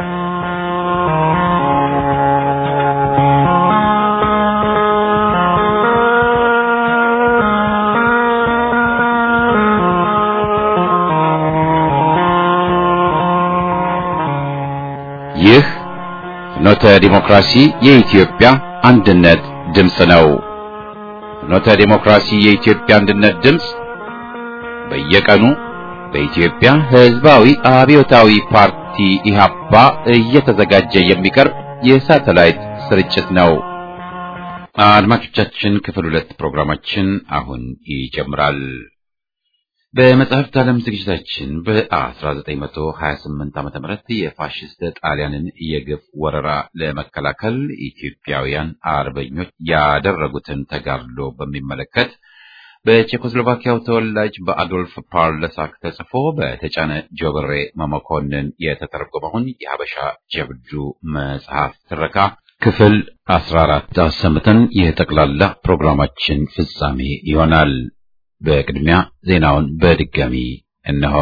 ይህ ፍኖተ ዲሞክራሲ የኢትዮጵያ አንድነት ድምፅ ነው። ፍኖተ ዲሞክራሲ የኢትዮጵያ አንድነት ድምፅ በየቀኑ በኢትዮጵያ ሕዝባዊ አብዮታዊ ፓርቲ ኢህአፓ እየተዘጋጀ የሚቀርብ የሳተላይት ስርጭት ነው። አድማጮቻችን፣ ክፍል ሁለት ፕሮግራማችን አሁን ይጀምራል። በመጽሐፍት ዓለም ዝግጅታችን በ1928 ዓ.ም የፋሽስት ጣሊያንን የግፍ ወረራ ለመከላከል ኢትዮጵያውያን አርበኞች ያደረጉትን ተጋድሎ በሚመለከት በቼኮስሎቫኪያው ተወላጅ በአዶልፍ ፓርለሳክ ተጽፎ በተጫነ ጆብሬ መመኮንን የተተረጎመውን የሀበሻ ጀብዱ መጽሐፍ ትረካ ክፍል 14 አሰምተን የጠቅላላ ፕሮግራማችን ፍጻሜ ይሆናል። በቅድሚያ ዜናውን በድጋሚ እነሆ።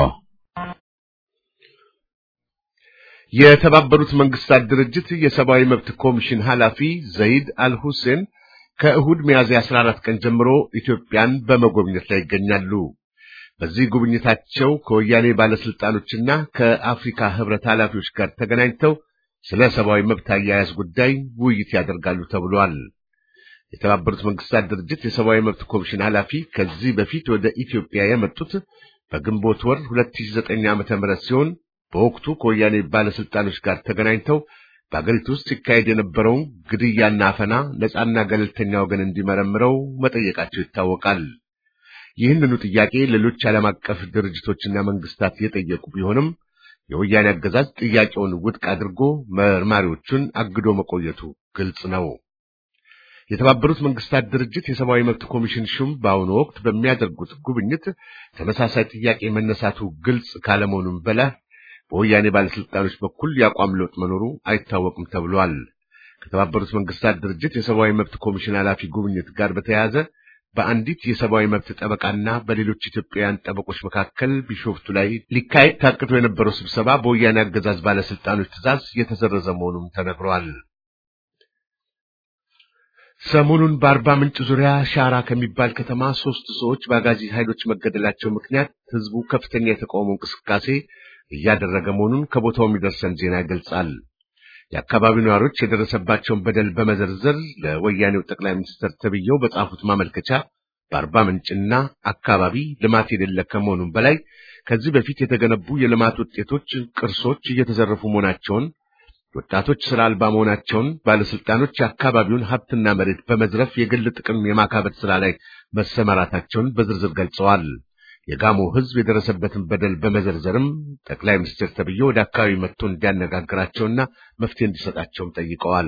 የተባበሩት መንግስታት ድርጅት የሰብአዊ መብት ኮሚሽን ኃላፊ ዘይድ አልሁሴን ከእሁድ ሚያዝያ 14 ቀን ጀምሮ ኢትዮጵያን በመጎብኘት ላይ ይገኛሉ። በዚህ ጉብኝታቸው ከወያኔ ባለስልጣኖችና ከአፍሪካ ህብረት ኃላፊዎች ጋር ተገናኝተው ስለ ሰብአዊ መብት አያያዝ ጉዳይ ውይይት ያደርጋሉ ተብሏል። የተባበሩት መንግስታት ድርጅት የሰብአዊ መብት ኮሚሽን ኃላፊ ከዚህ በፊት ወደ ኢትዮጵያ የመጡት በግንቦት ወር 2009 ዓ.ም ሲሆን በወቅቱ ከወያኔ ባለስልጣኖች ጋር ተገናኝተው በአገሪቱ ውስጥ ሲካሄድ የነበረውን ግድያና አፈና ነፃና ገለልተኛ ወገን እንዲመረምረው መጠየቃቸው ይታወቃል። ይህንኑ ጥያቄ ሌሎች ዓለም አቀፍ ድርጅቶችና መንግስታት የጠየቁ ቢሆንም የወያኔ አገዛዝ ጥያቄውን ውድቅ አድርጎ መርማሪዎቹን አግዶ መቆየቱ ግልጽ ነው። የተባበሩት መንግስታት ድርጅት የሰብአዊ መብት ኮሚሽን ሹም በአሁኑ ወቅት በሚያደርጉት ጉብኝት ተመሳሳይ ጥያቄ መነሳቱ ግልጽ ካለመሆኑም በላይ በወያኔ ባለስልጣኖች በኩል የአቋም ለውጥ መኖሩ አይታወቅም ተብሏል። ከተባበሩት መንግስታት ድርጅት የሰብአዊ መብት ኮሚሽን ኃላፊ ጉብኝት ጋር በተያያዘ በአንዲት የሰብአዊ መብት ጠበቃና በሌሎች ኢትዮጵያውያን ጠበቆች መካከል ቢሾፍቱ ላይ ሊካሄድ ታቅዶ የነበረው ስብሰባ በወያኔ አገዛዝ ባለስልጣኖች ትዕዛዝ የተሰረዘ መሆኑም ተነግሯል። ሰሞኑን በአርባ ምንጭ ዙሪያ ሻራ ከሚባል ከተማ ሶስት ሰዎች በአጋዚ ኃይሎች መገደላቸው ምክንያት ህዝቡ ከፍተኛ የተቃውሞ እንቅስቃሴ እያደረገ መሆኑን ከቦታው የሚደርሰን ዜና ይገልጻል። የአካባቢው ነዋሪዎች የደረሰባቸውን በደል በመዘርዘር ለወያኔው ጠቅላይ ሚኒስትር ተብዬው በጻፉት ማመልከቻ በአርባ ምንጭና አካባቢ ልማት የሌለ ከመሆኑም በላይ ከዚህ በፊት የተገነቡ የልማት ውጤቶች፣ ቅርሶች እየተዘረፉ መሆናቸውን ወጣቶች ስራ አልባ መሆናቸውን፣ ባለስልጣኖች የአካባቢውን ሀብትና መሬት በመዝረፍ የግል ጥቅም የማካበት ስራ ላይ መሰማራታቸውን በዝርዝር ገልጸዋል። የጋሞ ህዝብ የደረሰበትን በደል በመዘርዘርም ጠቅላይ ሚኒስትር ተብዬው ወደ አካባቢ መጥቶ እንዲያነጋግራቸውና መፍትሄ እንዲሰጣቸውም ጠይቀዋል።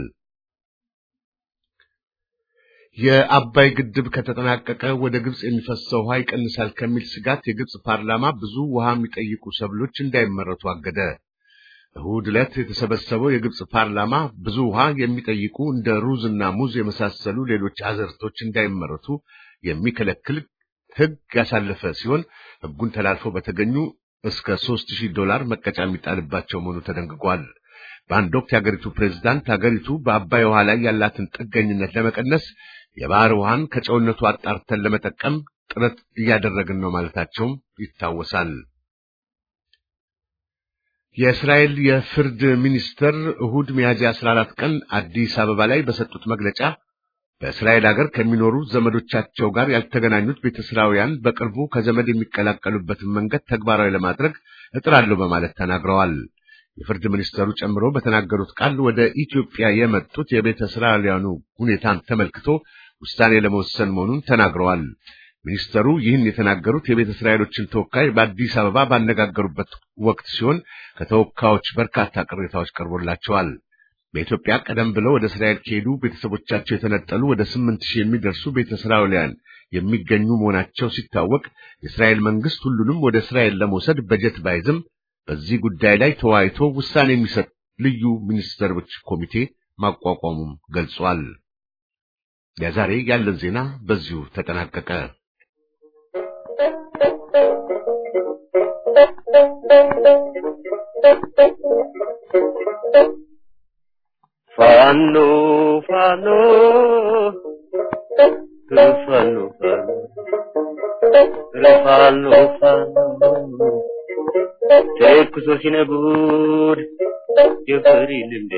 የአባይ ግድብ ከተጠናቀቀ ወደ ግብጽ የሚፈሰው ውሃ ይቀንሳል ከሚል ስጋት የግብጽ ፓርላማ ብዙ ውሃ የሚጠይቁ ሰብሎች እንዳይመረቱ አገደ። እሁድ ዕለት የተሰበሰበው የግብጽ ፓርላማ ብዙ ውሃ የሚጠይቁ እንደ ሩዝና ሙዝ የመሳሰሉ ሌሎች አዝርቶች እንዳይመረቱ የሚከለክል ሕግ ያሳለፈ ሲሆን ሕጉን ተላልፈው በተገኙ እስከ ሦስት ሺህ ዶላር መቀጫ የሚጣልባቸው መሆኑ ተደንግጓል። በአንድ ወቅት የአገሪቱ ፕሬዝዳንት አገሪቱ በአባይ ውሃ ላይ ያላትን ጥገኝነት ለመቀነስ የባህር ውሃን ከጨውነቱ አጣርተን ለመጠቀም ጥረት እያደረግን ነው ማለታቸውም ይታወሳል። የእስራኤል የፍርድ ሚኒስትር እሁድ ሚያዝያ 14 ቀን አዲስ አበባ ላይ በሰጡት መግለጫ በእስራኤል ሀገር ከሚኖሩ ዘመዶቻቸው ጋር ያልተገናኙት ቤተ እስራውያን በቅርቡ ከዘመድ የሚቀላቀሉበትን መንገድ ተግባራዊ ለማድረግ እጥራለሁ በማለት ተናግረዋል። የፍርድ ሚኒስተሩ ጨምሮ በተናገሩት ቃል ወደ ኢትዮጵያ የመጡት የቤተ እስራኤላውያኑ ሁኔታን ተመልክቶ ውሳኔ ለመወሰን መሆኑን ተናግረዋል። ሚኒስተሩ ይህን የተናገሩት የቤተ እስራኤሎችን ተወካይ በአዲስ አበባ ባነጋገሩበት ወቅት ሲሆን ከተወካዮች በርካታ ቅሬታዎች ቀርቦላቸዋል። በኢትዮጵያ ቀደም ብለው ወደ እስራኤል ከሄዱ ቤተሰቦቻቸው የተነጠሉ ወደ ስምንት ሺህ የሚደርሱ ቤተ እስራኤላውያን የሚገኙ መሆናቸው ሲታወቅ የእስራኤል መንግስት ሁሉንም ወደ እስራኤል ለመውሰድ በጀት ባይዝም በዚህ ጉዳይ ላይ ተወያይቶ ውሳኔ የሚሰጥ ልዩ ሚኒስትሮች ኮሚቴ ማቋቋሙም ገልጿል። ለዛሬ ያለን ዜና በዚሁ ተጠናቀቀ። ፋኖ ፋኖ ፋኖ ፋኖ ፋኖ ተኩሶ ሲነጉድ የፍሪ ልንዴ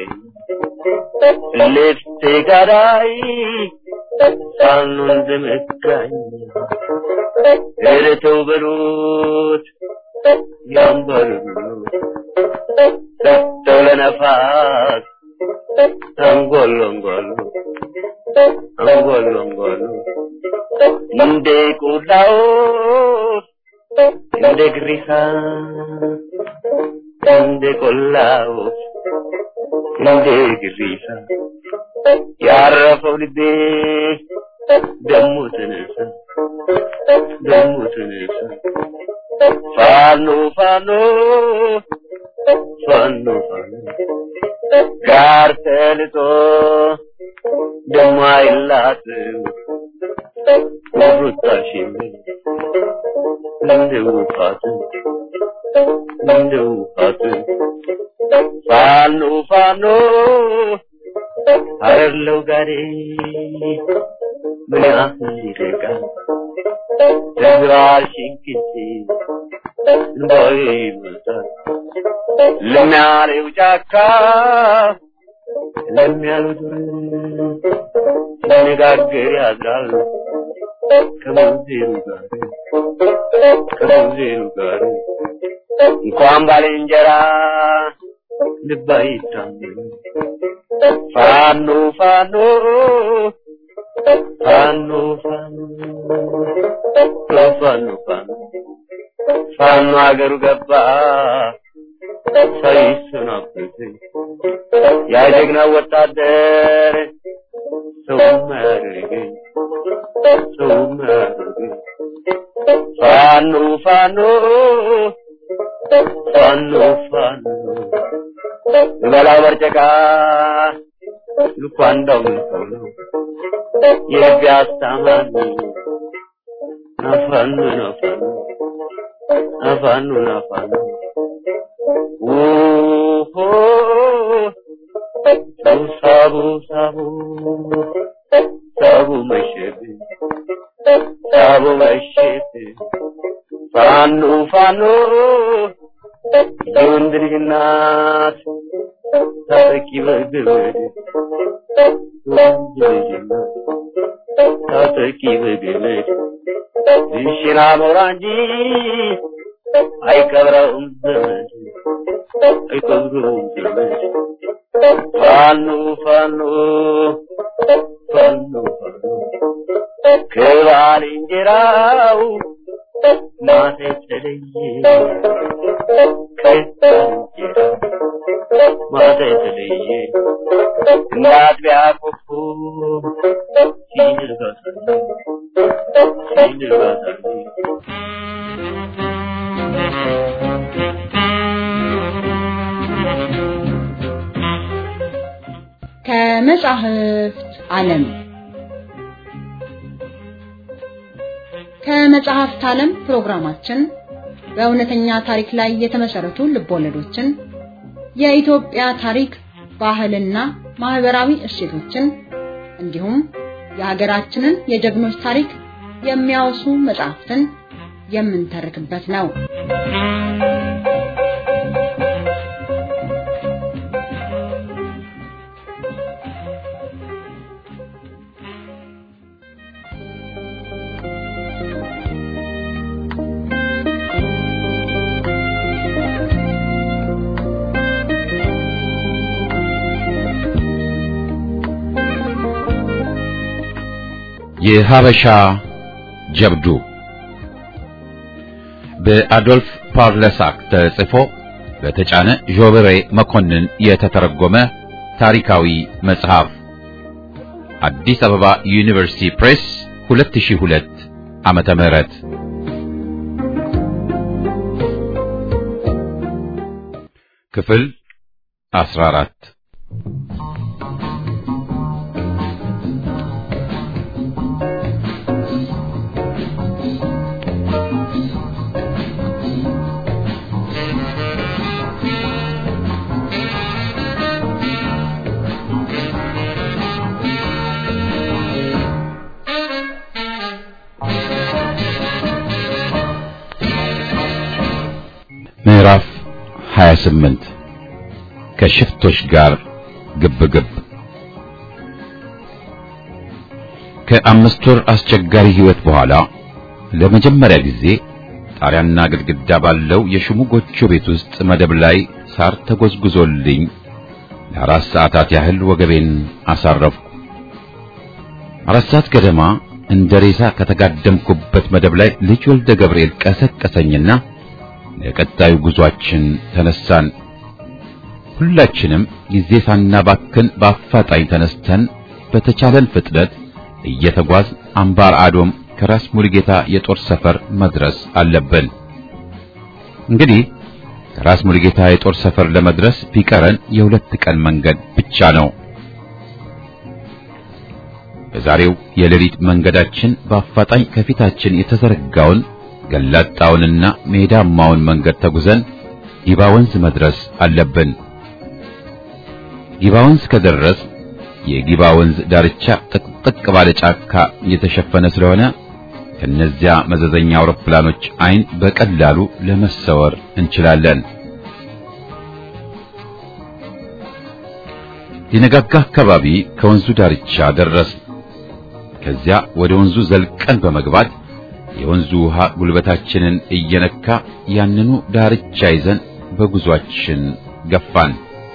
ልብሴ ጋዳይ ፋኖ እንደመካኝ እረተው በሉት ያንበሩ ሰጥተው ለነፋስ አንጎሎ አንጎሎ አንጎሎ አንጎሎ እንደ ቆላዎች እንደ ግሪሳ እንደ ቆላዎች እንደ ግሪሳ ያረፈው ልቤ ደሞ ተነሳ ደሞ ተነሳ ፋኖ ፋኖ ፋኖ ፋኖ ጋር ተልጦ ደሞ አይላትም ሩጣሽን እንደ ውፋት እንደ ውፋት ፋኖ ፋኖ አረለው ጋሬ ምን ያህል ይርቃል ተዝራሽን ጊዜ እንባዬ ይመጣል ለሚያለው ጫካ ለሚያለው ዱር ሲነጋገር ያድራል ከሙዜሩ ጋር ከሙዜሩ ጋር እንኳን ባልንጀራ ልብ አይታመን ፋኖ ፋኖ ፋኖ ፋኖ ፋኖ ፋኖ ፋኖ አገሩ ገባ ሳይሰናበት ያ ጀግና ወታደር ሰው ማያደርገኝ ሰው ማያደርገኝ ፋኖ ፋኖ ፋኖ ፋኖ በላው በርጨቃ ልኳ እንዳውም ሰው ነው የህግ አስተማሪ ናፋኑ ናፋኑ ናፋኑ ናፋኑ ውሆ ሰው ሳቡ ሳቡ ሳቡ መሸት ሳቡ መሸት ፋኖ ፋኖ የወንድ ልጅ እናት ታጠቂ በገመድ የወንድ ልጅ እናት ታጠቂ በገመድ እሽና ሞራ እንጂ አይቀብረውም ዘመድ አይቀብረውም ዘመድ ፋኖ ፋኖ ፋኖ ፋኖ ከባልንጀራው ማታ የተለየ ከባልንጀራው ማታ የተለየ እንደ አጥቢያ ኮከብ ሲነጋ ሲነጋ ከመጻሕፍት ዓለም ከመጽሐፍት ዓለም ፕሮግራማችን በእውነተኛ ታሪክ ላይ የተመሰረቱ ልቦለዶችን፣ የኢትዮጵያ ታሪክ፣ ባህልና ማህበራዊ እሴቶችን እንዲሁም የሀገራችንን የጀግኖች ታሪክ የሚያወሱ መጽሐፍትን የምንተርክበት ነው። የሀበሻ ጀብዱ በአዶልፍ ፓርለሳክ ተጽፎ በተጫነ ዦበሬ መኮንን የተተረጎመ ታሪካዊ መጽሐፍ አዲስ አበባ ዩኒቨርሲቲ ፕሬስ 2002 ዓመተ ምህረት ክፍል 14 Thank you. ስምንት ከሽፍቶች ጋር ግብግብ ከአምስት ወር አስቸጋሪ ሕይወት በኋላ ለመጀመሪያ ጊዜ ጣሪያና ግድግዳ ባለው የሽሙ ጎጆ ቤት ውስጥ መደብ ላይ ሳር ተጎዝጉዞልኝ ለአራት ሰዓታት ያህል ወገቤን አሳረፍኩ። አራት ሰዓት ገደማ እንደ ሬሳ ከተጋደምኩበት መደብ ላይ ልጅ ወልደ ገብርኤል ቀሰቀሰኝና ለቀጣዩ ጉዟችን ተነሳን። ሁላችንም ጊዜ ሳናባክን በአፋጣኝ ተነስተን በተቻለን ፍጥነት እየተጓዝ አምባር አዶም ከራስ ሙሉጌታ የጦር ሰፈር መድረስ አለብን። እንግዲህ ከራስ ሙሉጌታ የጦር ሰፈር ለመድረስ ቢቀረን የሁለት ቀን መንገድ ብቻ ነው። በዛሬው የሌሊት መንገዳችን በአፋጣኝ ከፊታችን የተዘረጋውን ገላጣውንና ሜዳማውን መንገድ ተጉዘን ጊባ ወንዝ መድረስ አለብን። ጊባ ወንዝ ከደረስ የጊባ ወንዝ ዳርቻ ጥቅጥቅ ባለ ጫካ የተሸፈነ ስለሆነ ከነዚያ መዘዘኛ አውሮፕላኖች አይን በቀላሉ ለመሰወር እንችላለን። ሊነጋጋ አካባቢ ከወንዙ ዳርቻ ደረስ። ከዚያ ወደ ወንዙ ዘልቀን በመግባት የወንዙ ውሃ ጉልበታችንን እየነካ ያንኑ ዳርቻ ይዘን በጉዟችን ገፋን።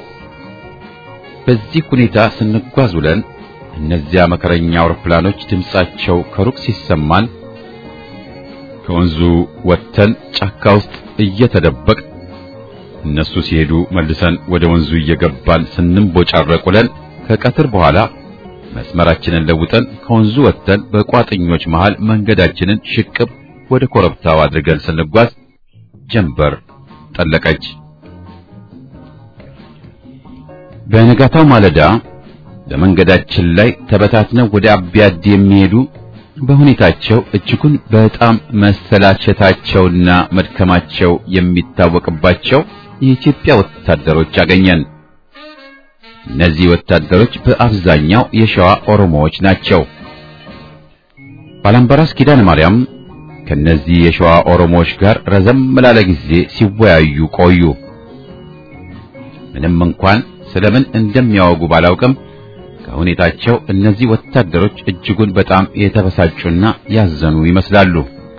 በዚህ ሁኔታ ስንጓዝ ውለን እነዚያ መከረኛ አውሮፕላኖች ድምጻቸው ከሩቅ ሲሰማን ከወንዙ ወጥተን ጫካ ውስጥ እየተደበቅ እነሱ ሲሄዱ መልሰን ወደ ወንዙ እየገባን ስንንቦጫረቅ ውለን ከቀትር በኋላ መስመራችንን ለውጠን ከወንዙ ወጥተን በቋጥኞች መሃል መንገዳችንን ሽቅብ ወደ ኮረብታው አድርገን ስንጓዝ ጀንበር ጠለቀች። በነጋታው ማለዳ በመንገዳችን ላይ ተበታትነው ወደ አቢያድ የሚሄዱ በሁኔታቸው እጅጉን በጣም መሰላቸታቸውና መድከማቸው የሚታወቅባቸው የኢትዮጵያ ወታደሮች አገኘን። እነዚህ ወታደሮች በአብዛኛው የሸዋ ኦሮሞዎች ናቸው። ባላምባራስ ኪዳነ ማርያም ከነዚህ የሸዋ ኦሮሞዎች ጋር ረዘም ላለ ጊዜ ሲወያዩ ቆዩ። ምንም እንኳን ስለምን እንደሚያወጉ ባላውቅም ከሁኔታቸው እነዚህ ወታደሮች እጅጉን በጣም የተበሳጩና ያዘኑ ይመስላሉ።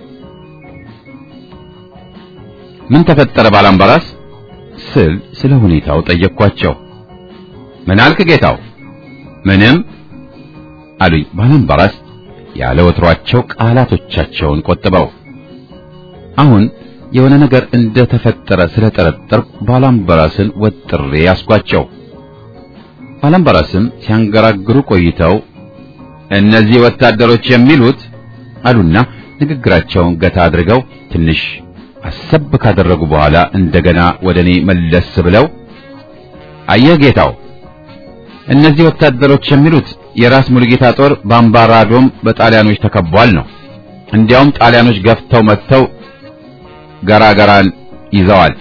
ምን ተፈጠረ ባላምባራስ ስል ስለ ሁኔታው ጠየቅኳቸው። ምን አልክ ጌታው? ምንም አሉኝ ባላምባራስ ያለ ወትሯቸው ቃላቶቻቸውን ቆጥበው። አሁን የሆነ ነገር እንደተፈጠረ ስለጠረጠርኩ ባላምባራስን ወጥሬ ያስኳቸው። ባላምባራስም ሲያንገራግሩ ቆይተው እነዚህ ወታደሮች የሚሉት አሉና ንግግራቸውን ገታ አድርገው ትንሽ አሰብ ካደረጉ በኋላ እንደገና ወደ እኔ መለስ ብለው አየህ ጌታው፣ እነዚህ ወታደሮች የሚሉት የራስ ሙሉጌታ ጦር በአምባራዶም በጣሊያኖች ተከቧል ነው። እንዲያውም ጣሊያኖች ገፍተው መጥተው ገራገራን ይዘዋል።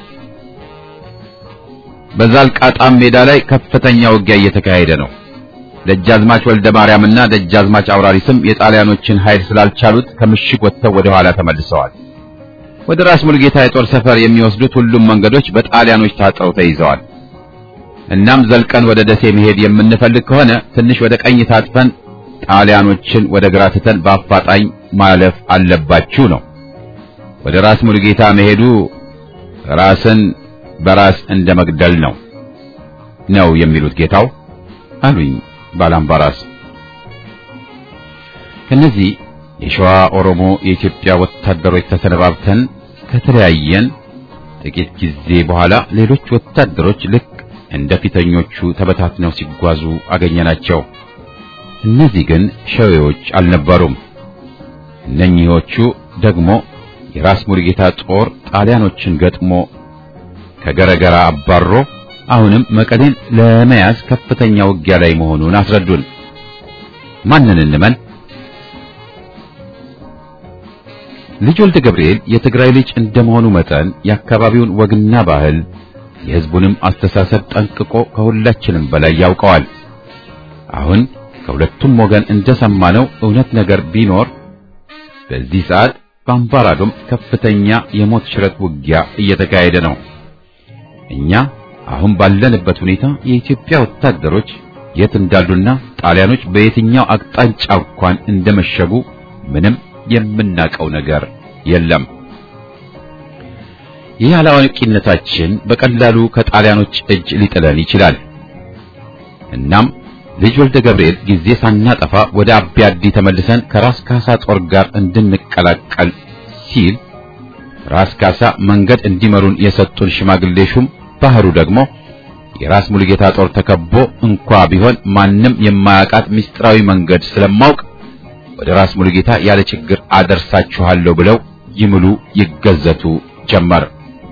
በዛልቃጣም ሜዳ ላይ ከፍተኛ ውጊያ እየተካሄደ ነው። ደጃዝማች ወልደ ማርያምና ደጃዝማች አውራሪስም የጣሊያኖችን ኃይል ስላልቻሉት ከምሽግ ወጥተው ወደ ኋላ ተመልሰዋል። ወደ ራስ ሙሉጌታ የጦር ሰፈር የሚወስዱት ሁሉም መንገዶች በጣሊያኖች ታጥረው ተይዘዋል። እናም ዘልቀን ወደ ደሴ መሄድ የምንፈልግ ከሆነ ትንሽ ወደ ቀኝ ታጥፈን ጣሊያኖችን ወደ ግራ ትተን በአፋጣኝ ማለፍ አለባችሁ ነው። ወደ ራስ ሙሉጌታ መሄዱ ራስን በራስ እንደ መግደል ነው ነው የሚሉት ጌታው አሉኝ ባላምባራስ። ከነዚህ የሸዋ ኦሮሞ የኢትዮጵያ ወታደሮች ተሰነባብተን ከተለያየን ጥቂት ጊዜ በኋላ ሌሎች ወታደሮች ልክ እንደ ፊተኞቹ ተበታትነው ሲጓዙ አገኘናቸው። እነዚህ ግን ሸዌዎች አልነበሩም። እነኚህዎቹ ደግሞ የራስ ሙሉጌታ ጦር ጣሊያኖችን ገጥሞ ከገረገራ አባሮ አሁንም መቀሌን ለመያዝ ከፍተኛ ውጊያ ላይ መሆኑን አስረዱን። ማንን እንመን? ልጅ ወልደ ገብርኤል የትግራይ ልጅ እንደመሆኑ መጠን የአካባቢውን ወግና ባህል የሕዝቡንም አስተሳሰብ ጠንቅቆ ከሁላችንም በላይ ያውቀዋል። አሁን ከሁለቱም ወገን እንደሰማነው እውነት ነገር ቢኖር በዚህ ሰዓት በአምባራዶም ከፍተኛ የሞት ሽረት ውጊያ እየተካሄደ ነው። እኛ አሁን ባለንበት ሁኔታ የኢትዮጵያ ወታደሮች የት እንዳሉና ጣሊያኖች በየትኛው አቅጣጫ እንኳን እንደመሸጉ ምንም የምናውቀው ነገር የለም። ይህ አላዋቂነታችን በቀላሉ ከጣሊያኖች እጅ ሊጥለን ይችላል። እናም ልጅ ወልደ ገብርኤል ጊዜ ሳናጠፋ ወደ አቢያዲ ተመልሰን ከራስ ካሳ ጦር ጋር እንድንቀላቀል ሲል ራስ ካሳ መንገድ እንዲመሩን የሰጡን ሽማግሌ ሹም ባህሩ ደግሞ የራስ ሙሉጌታ ጦር ተከቦ እንኳ ቢሆን ማንም የማያውቃት ምስጢራዊ መንገድ ስለማውቅ ወደ ራስ ሙሉጌታ ያለ ችግር አደርሳችኋለሁ ብለው ይምሉ ይገዘቱ ጀመር።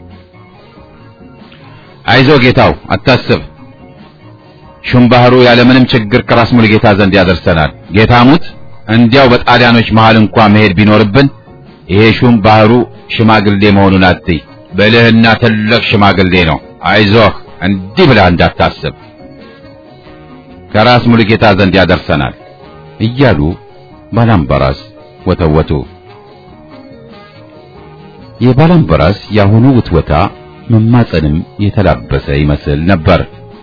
አይዞ ጌታው አታስብ፣ ሹም ባህሩ ያለምንም ችግር ከራስ ሙሉጌታ ዘንድ ያደርሰናል። ጌታ ሙት እንዲያው በጣሊያኖች መሃል እንኳ መሄድ ቢኖርብን ይሄ ሹም ባህሩ ሽማግሌ መሆኑን አትይ፣ ብልህና ትልቅ ሽማግሌ ነው። አይዞህ እንዲህ ብለህ እንዳታስብ ከራስ ሙሉጌታ ዘንድ ያደርሰናል እያሉ ባላምበራስ ወተወቱ። የባላምበራስ የአሁኑ ውትወታ መማፀንም የተላበሰ ይመስል ነበር።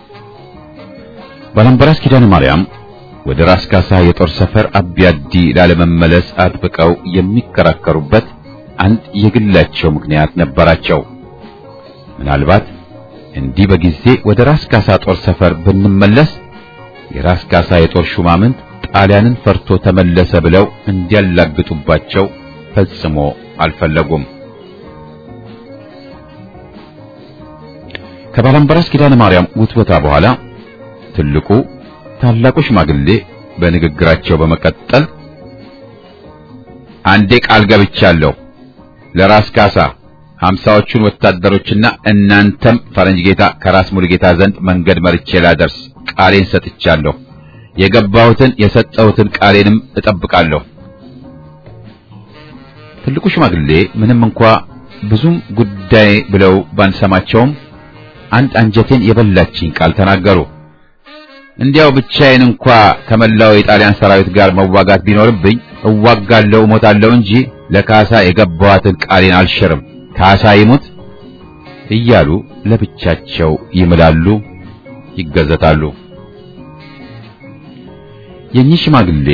ባላምበራስ ኪዳነ ማርያም ወደ ራስ ካሳ የጦር ሰፈር አቢያዲ ላለመመለስ አጥብቀው የሚከራከሩበት አንድ የግላቸው ምክንያት ነበራቸው። ምናልባት እንዲህ በጊዜ ወደ ራስ ካሳ ጦር ሰፈር ብንመለስ የራስ ካሳ የጦር ሹማምንት ጣሊያንን ፈርቶ ተመለሰ ብለው እንዲያላግጡባቸው ፈጽሞ አልፈለጉም። ከባላምበራስ ኪዳነ ማርያም ውትወታ በኋላ ትልቁ ታላቁ ሽማግሌ በንግግራቸው በመቀጠል አንዴ ቃል ገብቻለሁ ለራስ ካሳ ሀምሳዎቹን ወታደሮችና እናንተም ፈረንጅ ጌታ ከራስ ሙሉ ጌታ ዘንድ መንገድ መርቼ ላደርስ ቃሌን ሰጥቻለሁ። የገባሁትን የሰጠሁትን ቃሌንም እጠብቃለሁ። ትልቁ ሽማግሌ ምንም እንኳ ብዙም ጉዳይ ብለው ባንሰማቸውም አንድ አንጀቴን የበላችኝ ቃል ተናገሩ። እንዲያው ብቻዬን እንኳ ከመላው የጣሊያን ሰራዊት ጋር መዋጋት ቢኖርብኝ እዋጋለሁ፣ እሞታለሁ እንጂ ለካሳ የገባኋትን ቃሌን አልሽርም። ካሳ ይሙት እያሉ ለብቻቸው ይምላሉ፣ ይገዘታሉ። የኚህ ሽማግሌ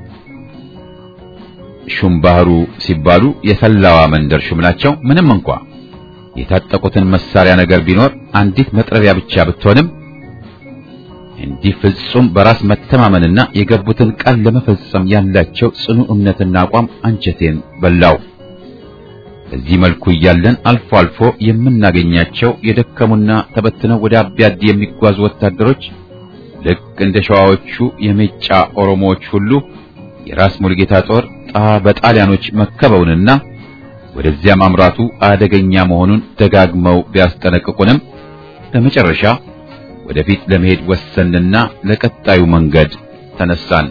ሹም ባህሩ ሲባሉ የሰላዋ መንደር ሹም ናቸው። ምንም እንኳ የታጠቁትን መሳሪያ ነገር ቢኖር አንዲት መጥረቢያ ብቻ ብትሆንም እንዲህ ፍጹም በራስ መተማመንና የገቡትን ቃል ለመፈጸም ያላቸው ጽኑ እምነትና አቋም አንጀቴን በላው። በዚህ መልኩ እያለን አልፎ አልፎ የምናገኛቸው የደከሙና ተበትነው ወደ አቢያዲ የሚጓዙ ወታደሮች ልክ እንደ ሸዋዎቹ የሜጫ ኦሮሞዎች ሁሉ የራስ ሙሉጌታ ጦር በጣሊያኖች መከበውንና ወደዚያ ማምራቱ አደገኛ መሆኑን ደጋግመው ቢያስጠነቅቁንም በመጨረሻ ወደፊት ለመሄድ ወሰንና ለቀጣዩ መንገድ ተነሳን።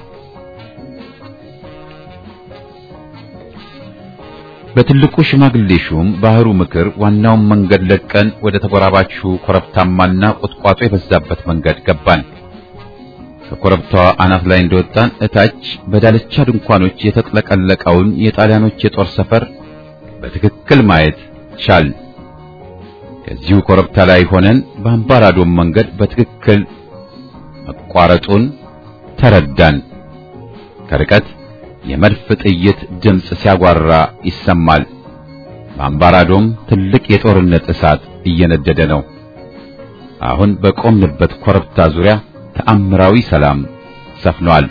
በትልቁ ሽማግሌ ሹም ባህሩ ምክር ዋናውን መንገድ ለቀን ወደ ተጎራባቹ ኮረብታማና ቁጥቋጦ የበዛበት መንገድ ገባን። ከኮረብታዋ አናት ላይ እንደወጣን እታች በዳልቻ ድንኳኖች የተጥለቀለቀውን የጣሊያኖች የጦር ሰፈር በትክክል ማየት ቻል። ከዚሁ ኮረብታ ላይ ሆነን በአምባራዶም መንገድ በትክክል መቋረጡን ተረዳን። ከርቀት የመድፍ ጥይት ድምፅ ሲያጓራ ይሰማል። በአምባራዶም ትልቅ የጦርነት እሳት እየነደደ ነው። አሁን በቆምንበት ኮረብታ ዙሪያ ተአምራዊ ሰላም ሰፍኗል።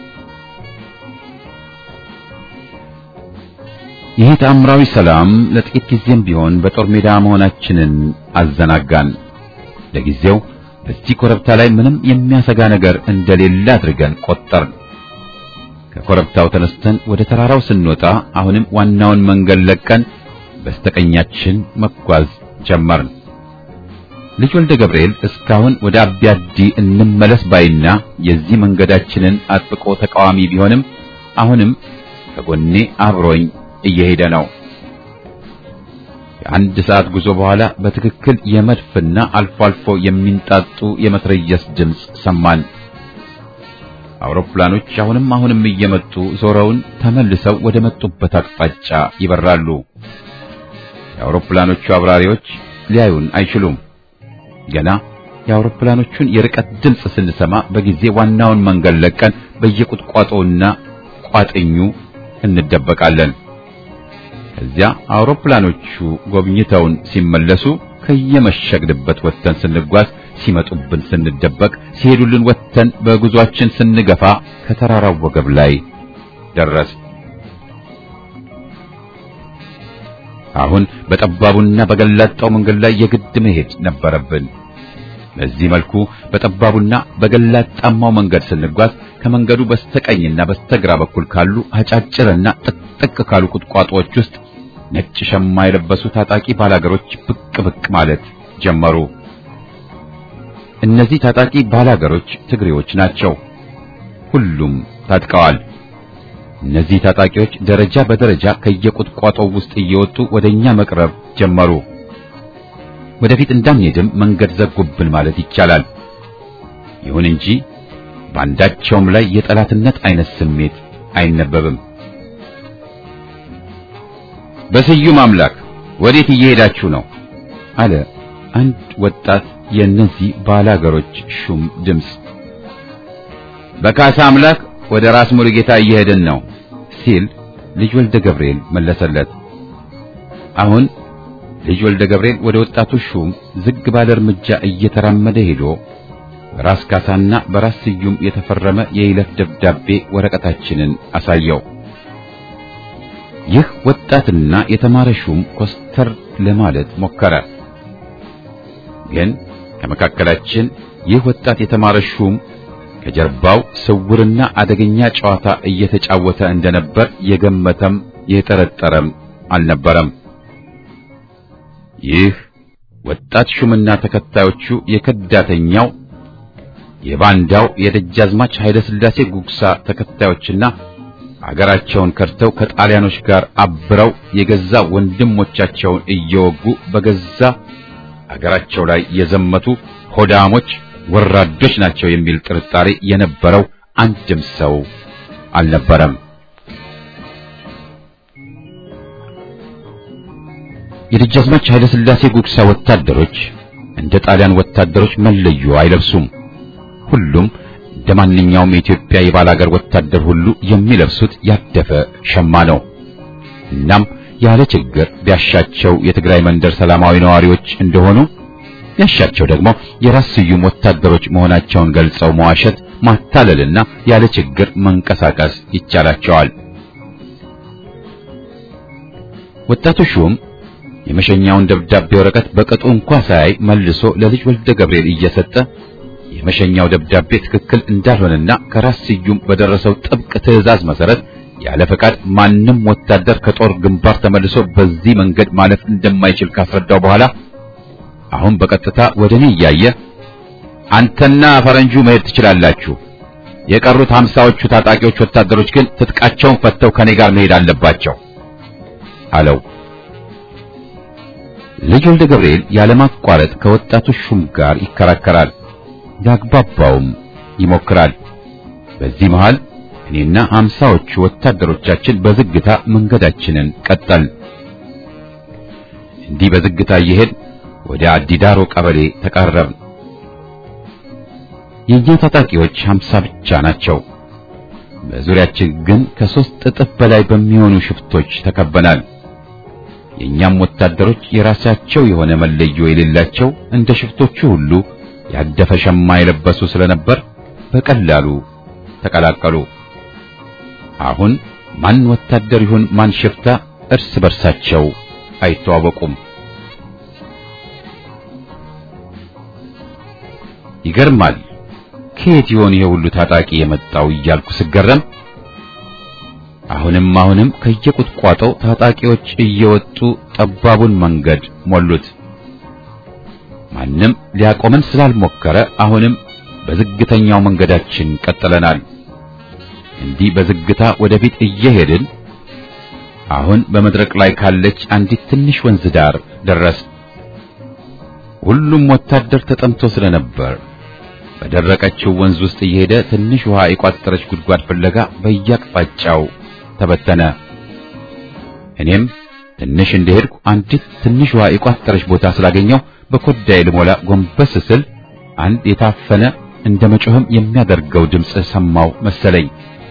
ይህ ተአምራዊ ሰላም ለጥቂት ጊዜም ቢሆን በጦር ሜዳ መሆናችንን አዘናጋን። ለጊዜው በዚህ ኮረብታ ላይ ምንም የሚያሰጋ ነገር እንደሌለ አድርገን ቆጠርን። ከኮረብታው ተነስተን ወደ ተራራው ስንወጣ አሁንም ዋናውን መንገድ ለቀን በስተቀኛችን መጓዝ ጀመርን። ልጅ ወልደ ገብርኤል እስካሁን ወደ አቢያዲ እንመለስ ባይና የዚህ መንገዳችንን አጥብቆ ተቃዋሚ ቢሆንም አሁንም ከጎኔ አብሮኝ እየሄደ ነው። ከአንድ ሰዓት ጉዞ በኋላ በትክክል የመድፍና አልፎ አልፎ የሚንጣጡ የመትረየስ ድምፅ ሰማን። አውሮፕላኖች አሁንም አሁንም እየመጡ ዞረውን ተመልሰው ወደ መጡበት አቅጣጫ ይበራሉ። የአውሮፕላኖቹ አብራሪዎች ሊያዩን አይችሉም። ገና የአውሮፕላኖቹን የርቀት ድምፅ ስንሰማ በጊዜ ዋናውን መንገድ ለቀን በየቁጥቋጦውና ቋጥኙ እንደበቃለን። ከዚያ አውሮፕላኖቹ ጎብኝተውን ሲመለሱ ከየመሸግንበት ወጥተን ስንጓዝ፣ ሲመጡብን ስንደበቅ፣ ሲሄዱልን ወጥተን በጉዟችን ስንገፋ ከተራራው ወገብ ላይ ደረስ። አሁን በጠባቡና በገላጣው መንገድ ላይ የግድ መሄድ ነበረብን። በዚህ መልኩ በጠባቡና በገላጣማው መንገድ ስንጓዝ ከመንገዱ በስተቀኝና በስተግራ በኩል ካሉ አጫጭርና ጥቅጥቅ ካሉ ቁጥቋጦዎች ውስጥ ነጭ ሸማ የለበሱ ታጣቂ ባላገሮች ብቅ ብቅ ማለት ጀመሩ። እነዚህ ታጣቂ ባላገሮች ትግሬዎች ናቸው። ሁሉም ታጥቀዋል። እነዚህ ታጣቂዎች ደረጃ በደረጃ ከየቁጥቋጦው ውስጥ እየወጡ ወደኛ መቅረብ ጀመሩ። ወደፊት እንዳንሄድም መንገድ ዘጉብን ማለት ይቻላል። ይሁን እንጂ በአንዳቸውም ላይ የጠላትነት አይነት ስሜት አይነበብም። በስዩም አምላክ ወዴት እየሄዳችሁ ነው? አለ አንድ ወጣት የእነዚህ ባላገሮች ሹም ድምፅ። በካሳ አምላክ ወደ ራስ ሙሉጌታ እየሄድን ነው ሲል ልጅ ወልደ ገብርኤል መለሰለት። አሁን ልጅ ወልደ ገብርኤል ወደ ወጣቱ ሹም ዝግ ባለ እርምጃ እየተራመደ ሄዶ በራስ ካሳና በራስ ስዩም የተፈረመ የይለፍ ደብዳቤ ወረቀታችንን አሳየው። ይህ ወጣትና የተማረ ሹም ኮስተር ለማለት ሞከረ። ግን ከመካከላችን ይህ ወጣት የተማረ ሹም ከጀርባው ስውርና አደገኛ ጨዋታ እየተጫወተ እንደነበር የገመተም የጠረጠረም አልነበረም። ይህ ወጣት ሹምና ተከታዮቹ የከዳተኛው የባንዳው የደጃዝማች ኃይለ ሥላሴ ጉግሳ ተከታዮችና አገራቸውን ከድተው ከጣሊያኖች ጋር አብረው የገዛ ወንድሞቻቸውን እየወጉ በገዛ አገራቸው ላይ የዘመቱ ሆዳሞች ወራዶች ናቸው የሚል ጥርጣሬ የነበረው አንድም ሰው አልነበረም። የደጃዝማች ኃይለ ሥላሴ ጉግሳ ወታደሮች እንደ ጣሊያን ወታደሮች መለዮ አይለብሱም። ሁሉም እንደ ማንኛውም የኢትዮጵያ የባላገር ወታደር ሁሉ የሚለብሱት ያደፈ ሸማ ነው። እናም ያለ ችግር ቢያሻቸው የትግራይ መንደር ሰላማዊ ነዋሪዎች እንደሆኑ ያሻቸው ደግሞ የራስ ስዩም ወታደሮች መሆናቸውን ገልጸው መዋሸት፣ ማታለልና ያለ ችግር መንቀሳቀስ ይቻላቸዋል። ወጣቱ ሹም የመሸኛውን ደብዳቤ ወረቀት በቅጡ እንኳ ሳያይ መልሶ ለልጅ ወልደ ገብርኤል እየሰጠ የመሸኛው ደብዳቤ ትክክል እንዳልሆነና ከራስ ስዩም በደረሰው ጥብቅ ትዕዛዝ መሰረት ያለ ፈቃድ ማንም ወታደር ከጦር ግንባር ተመልሶ በዚህ መንገድ ማለፍ እንደማይችል ካስረዳው በኋላ አሁን በቀጥታ ወደ እኔ እያየ አንተና ፈረንጁ መሄድ ትችላላችሁ፣ የቀሩት ሀምሳዎቹ ታጣቂዎች ወታደሮች ግን ትጥቃቸውን ፈተው ከኔ ጋር መሄድ አለባቸው አለው። ልጅ ወልደ ገብርኤል ያለማቋረጥ ከወጣቱ ሹም ጋር ይከራከራል፣ ያግባባውም ይሞክራል። በዚህ መሃል እኔና ሀምሳዎቹ ወታደሮቻችን በዝግታ መንገዳችንን ቀጠል። እንዲህ በዝግታ እየሄድ ወደ አዲዳሮ ቀበሌ ተቃረብን። የኛ ታጣቂዎች ሀምሳ ብቻ ናቸው። በዙሪያችን ግን ከሶስት እጥፍ በላይ በሚሆኑ ሽፍቶች ተከበናል። የኛም ወታደሮች የራሳቸው የሆነ መለዮ የሌላቸው እንደ ሽፍቶቹ ሁሉ ያደፈ ሸማ የለበሱ ስለነበር በቀላሉ ተቀላቀሉ። አሁን ማን ወታደር ይሁን ማን ሽፍታ እርስ በርሳቸው አይተዋወቁም። ይገርማል። ከየት ይሆን ይሄ ሁሉ ታጣቂ የመጣው እያልኩ ስገረም አሁንም አሁንም ከየቁጥቋጦው ታጣቂዎች እየወጡ ጠባቡን መንገድ ሞሉት። ማንም ሊያቆመን ስላልሞከረ አሁንም በዝግተኛው መንገዳችን ቀጥለናል። እንዲህ በዝግታ ወደፊት እየሄድን አሁን በመድረቅ ላይ ካለች አንዲት ትንሽ ወንዝ ዳር ደረስ። ሁሉም ወታደር ተጠምቶ ስለነበር በደረቀችው ወንዝ ውስጥ እየሄደ ትንሽ ውሃ የቋጠረች ጉድጓድ ፍለጋ በየአቅጣጫው ተበተነ። እኔም ትንሽ እንደሄድኩ አንዲት ትንሽ ውሃ የቋጠረች ቦታ ስላገኘው በኮዳይ ልሞላ ጎንበስ ስል አንድ የታፈነ እንደ መጮህም የሚያደርገው ድምፅ ሰማው መሰለኝ።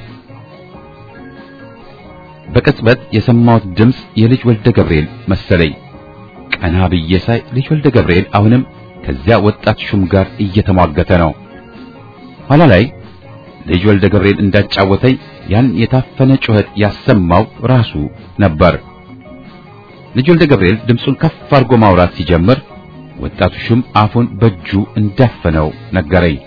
በቅጽበት የሰማሁት ድምፅ የልጅ ወልደ ገብርኤል መሰለኝ። ቀና ብዬ ሳይ ልጅ ወልደ ገብርኤል አሁንም ከዚያ ወጣት ሹም ጋር እየተሟገተ ነው። ኋላ ላይ ልጅ ወልደ ገብርኤል እንዳጫወተኝ ያን የታፈነ ጩኸት ያሰማው ራሱ ነበር። ልጅ ወልደ ገብርኤል ድምፁን ከፍ አድርጎ ማውራት ሲጀምር ወጣቱ ሹም አፉን በእጁ እንዳፈነው ነገረኝ።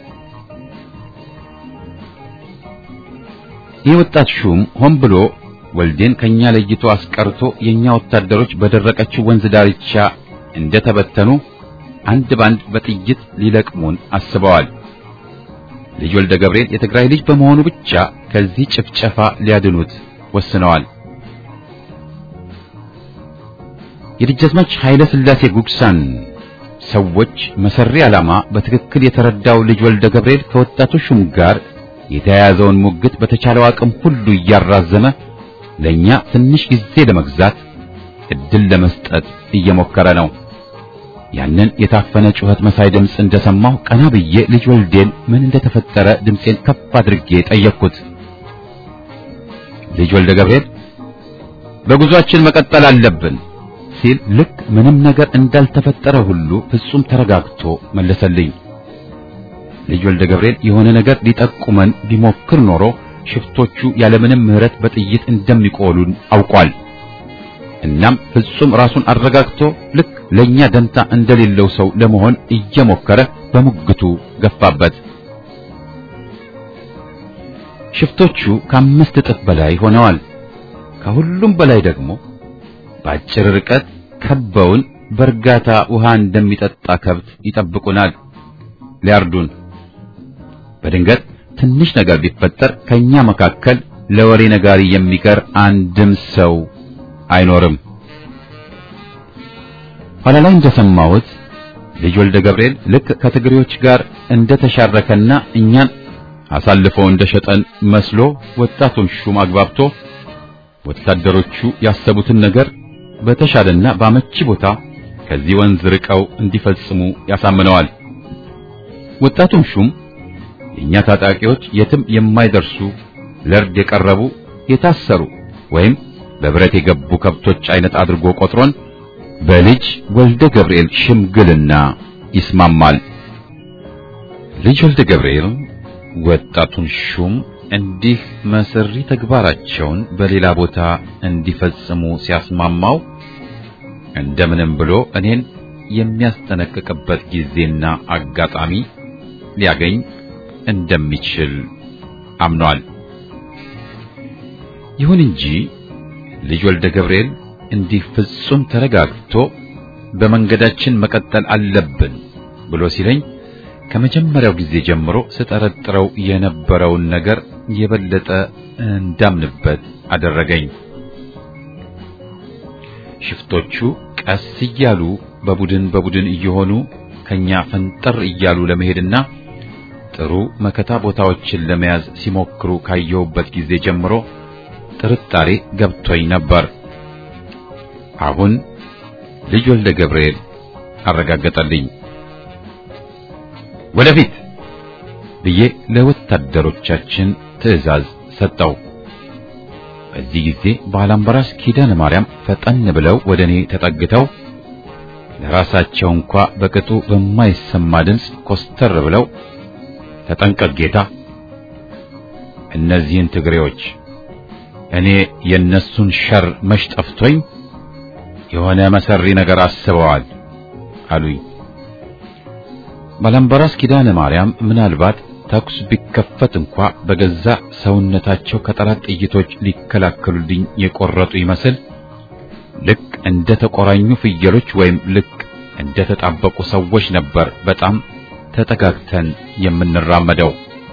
ይህ ወጣት ሹም ሆን ብሎ ወልዴን ከኛ ለይቶ አስቀርቶ የኛ ወታደሮች በደረቀችው ወንዝ ዳርቻ እንደተበተኑ አንድ ባንድ በጥይት ሊለቅሙን አስበዋል። ልጅ ወልደ ገብርኤል የትግራይ ልጅ በመሆኑ ብቻ ከዚህ ጭፍጨፋ ሊያድኑት ወስነዋል። የደጃዝማች ኃይለ ሥላሴ ጉግሳን ሰዎች መሰሪ ዓላማ በትክክል የተረዳው ልጅ ወልደ ገብርኤል ከወጣቱ ሹም ጋር የተያያዘውን ሙግት በተቻለው አቅም ሁሉ እያራዘመ ለኛ ትንሽ ጊዜ ለመግዛት እድል ለመስጠት እየሞከረ ነው። ያንን የታፈነ ጩኸት መሳይ ድምፅ እንደሰማሁ ቀና ብዬ ልጅ ወልዴን ምን እንደተፈጠረ ድምፄን ከፍ አድርጌ ጠየቅኩት። ልጅ ወልደ ገብርኤል በጉዟችን መቀጠል አለብን ሲል ልክ ምንም ነገር እንዳልተፈጠረ ሁሉ ፍጹም ተረጋግቶ መለሰልኝ። ልጅ ወልደ ገብርኤል የሆነ ነገር ሊጠቁመን ቢሞክር ኖሮ ሽፍቶቹ ያለምንም ምሕረት በጥይት እንደሚቆሉን አውቋል። እናም ፍጹም ራሱን አረጋግቶ ልክ ለኛ ደንታ እንደሌለው ሰው ለመሆን እየሞከረ በሙግቱ ገፋበት። ሽፍቶቹ ከአምስት እጥፍ በላይ ሆነዋል። ከሁሉም በላይ ደግሞ በአጭር ርቀት ከበውን በእርጋታ ውሃ እንደሚጠጣ ከብት ይጠብቁናል፣ ሊያርዱን። በድንገት ትንሽ ነገር ቢፈጠር ከኛ መካከል ለወሬ ነጋሪ የሚቀር አንድም ሰው አይኖርም። ኋላ ላይ እንደሰማሁት ልጅ ወልደ ገብርኤል ልክ ከትግሬዎች ጋር እንደተሻረከና እኛን አሳልፎ እንደሸጠን መስሎ ወጣቱን ሹም አግባብቶ ወታደሮቹ ያሰቡትን ነገር በተሻለና በአመቺ ቦታ ከዚህ ወንዝ ርቀው እንዲፈጽሙ ያሳምነዋል። ወጣቱም ሹም የእኛ ታጣቂዎች የትም የማይደርሱ ለእርድ የቀረቡ የታሰሩ ወይም በብረት የገቡ ከብቶች አይነት አድርጎ ቆጥሮን በልጅ ወልደ ገብርኤል ሽምግልና ይስማማል። ልጅ ወልደ ገብርኤል ወጣቱን ሹም እንዲህ መሰሪ ተግባራቸውን በሌላ ቦታ እንዲፈጽሙ ሲያስማማው እንደምንም ብሎ እኔን የሚያስጠነቅቅበት ጊዜና አጋጣሚ ሊያገኝ እንደሚችል አምኗል። ይሁን እንጂ ልጅ ወልደ ገብርኤል እንዲህ ፍጹም ተረጋግቶ በመንገዳችን መቀጠል አለብን ብሎ ሲለኝ ከመጀመሪያው ጊዜ ጀምሮ ስጠረጥረው የነበረውን ነገር የበለጠ እንዳምንበት አደረገኝ። ሽፍቶቹ ቀስ እያሉ በቡድን በቡድን እየሆኑ ከኛ ፈንጠር እያሉ ለመሄድና ጥሩ መከታ ቦታዎችን ለመያዝ ሲሞክሩ ካየሁበት ጊዜ ጀምሮ ጥርጣሬ ገብቶኝ ነበር። አሁን ልጅ ወልደ ገብርኤል አረጋገጠልኝ። ወደፊት ብዬ ለወታደሮቻችን ትዕዛዝ ሰጠው። በዚህ ጊዜ ባላምበራስ ኪዳነ ማርያም ፈጠን ብለው ወደ እኔ ተጠግተው ለራሳቸው እንኳ በቅጡ በማይሰማ ድምፅ ኮስተር ብለው ተጠንቀቅ ጌታ፣ እነዚህን ትግሬዎች እኔ የነሱን ሸር መሽ ጠፍቶኝ የሆነ መሰሪ ነገር አስበዋል አሉኝ። ባላምበራስ ኪዳነ ማርያም ምናልባት ተኩስ ቢከፈት እንኳ በገዛ ሰውነታቸው ከጠላት ጥይቶች ሊከላከሉልኝ የቆረጡ ይመስል ልክ እንደ ተቆራኙ ፍየሎች ወይም ልክ እንደ ተጣበቁ ሰዎች ነበር በጣም ተጠጋግተን የምንራመደው።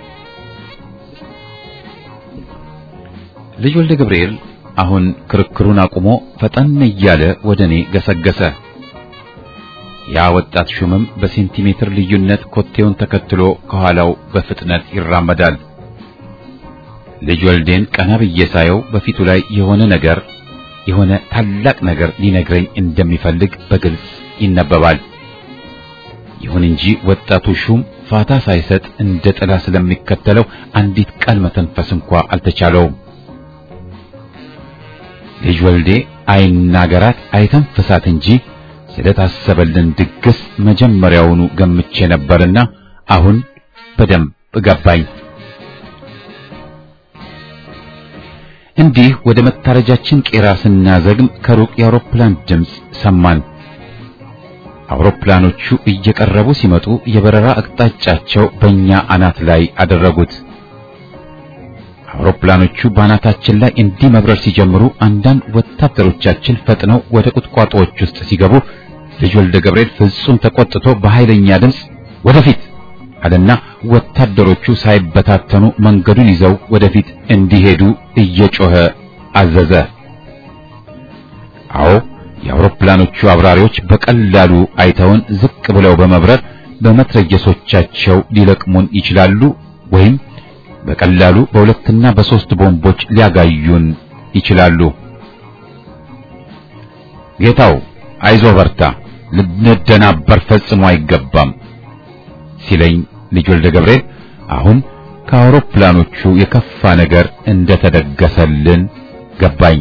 ልጅ ወልደ ገብርኤል አሁን ክርክሩን አቁሞ ፈጠን እያለ ወደ እኔ ገሰገሰ። ያ ወጣት ሹምም በሴንቲሜትር ልዩነት ኮቴውን ተከትሎ ከኋላው በፍጥነት ይራመዳል። ልጅ ወልዴን ቀና ብዬ ሳየው በፊቱ ላይ የሆነ ነገር የሆነ ታላቅ ነገር ሊነግረኝ እንደሚፈልግ በግልጽ ይነበባል። ይሁን እንጂ ወጣቱ ሹም ፋታ ሳይሰጥ እንደ ጥላ ስለሚከተለው አንዲት ቃል መተንፈስ እንኳ አልተቻለውም። ልጅ ወልዴ አይናገራት አይተንፍሳት እንጂ ስለታሰበልን ድግስ መጀመሪያውኑ ገምቼ ነበርና አሁን በደንብ ገባኝ። እንዲህ ወደ መታረጃችን ቄራ ስናዘግም ከሩቅ የአውሮፕላን ድምፅ ሰማን። አውሮፕላኖቹ እየቀረቡ ሲመጡ የበረራ አቅጣጫቸው በእኛ አናት ላይ አደረጉት። አውሮፕላኖቹ በአናታችን ላይ እንዲህ መብረር ሲጀምሩ አንዳንድ ወታደሮቻችን ፈጥነው ወደ ቁጥቋጦዎች ውስጥ ሲገቡ ልጅ ወልደ ገብርኤል ፍጹም ተቆጥቶ በኃይለኛ ድምፅ ወደፊት አለና ወታደሮቹ ሳይበታተኑ መንገዱን ይዘው ወደፊት እንዲሄዱ እየጮኸ አዘዘ። አዎ የአውሮፕላኖቹ አብራሪዎች በቀላሉ አይተውን ዝቅ ብለው በመብረር በመትረየሶቻቸው ሊለቅሙን ይችላሉ ወይም በቀላሉ በሁለትና በሶስት ቦምቦች ሊያጋዩን ይችላሉ። ጌታው አይዞ በርታ፣ ልንደናበር ፈጽሞ አይገባም ሲለኝ ልጅ ወልደ ገብርኤል አሁን ከአውሮፕላኖቹ የከፋ ነገር እንደተደገሰልን ገባኝ።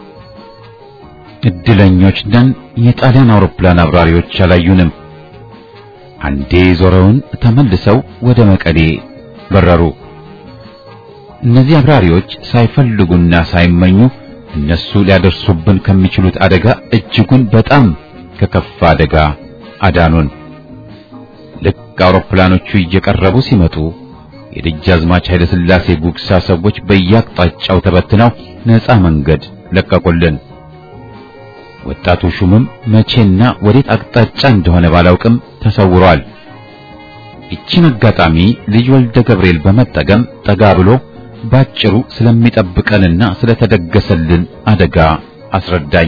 እድለኞች ነን። የጣሊያን አውሮፕላን አብራሪዎች አላዩንም። አንዴ ዞረውን ተመልሰው ወደ መቀሌ በረሩ። እነዚህ አብራሪዎች ሳይፈልጉና ሳይመኙ እነሱ ሊያደርሱብን ከሚችሉት አደጋ እጅጉን በጣም ከከፋ አደጋ አዳኑን። ልክ አውሮፕላኖቹ እየቀረቡ ሲመጡ የደጃዝማች ኃይለ ሥላሴ ጉግሳ ሰዎች በየአቅጣጫው ተበትነው ነፃ መንገድ ለቀቁልን። ወጣቱ ሹምም መቼና ወዴት አቅጣጫ እንደሆነ ባላውቅም ተሰውሯል። ይቺን አጋጣሚ ልጅ ወልደ ገብርኤል በመጠቀም ጠጋ ብሎ ባጭሩ ስለሚጠብቀንና ስለተደገሰልን አደጋ አስረዳኝ።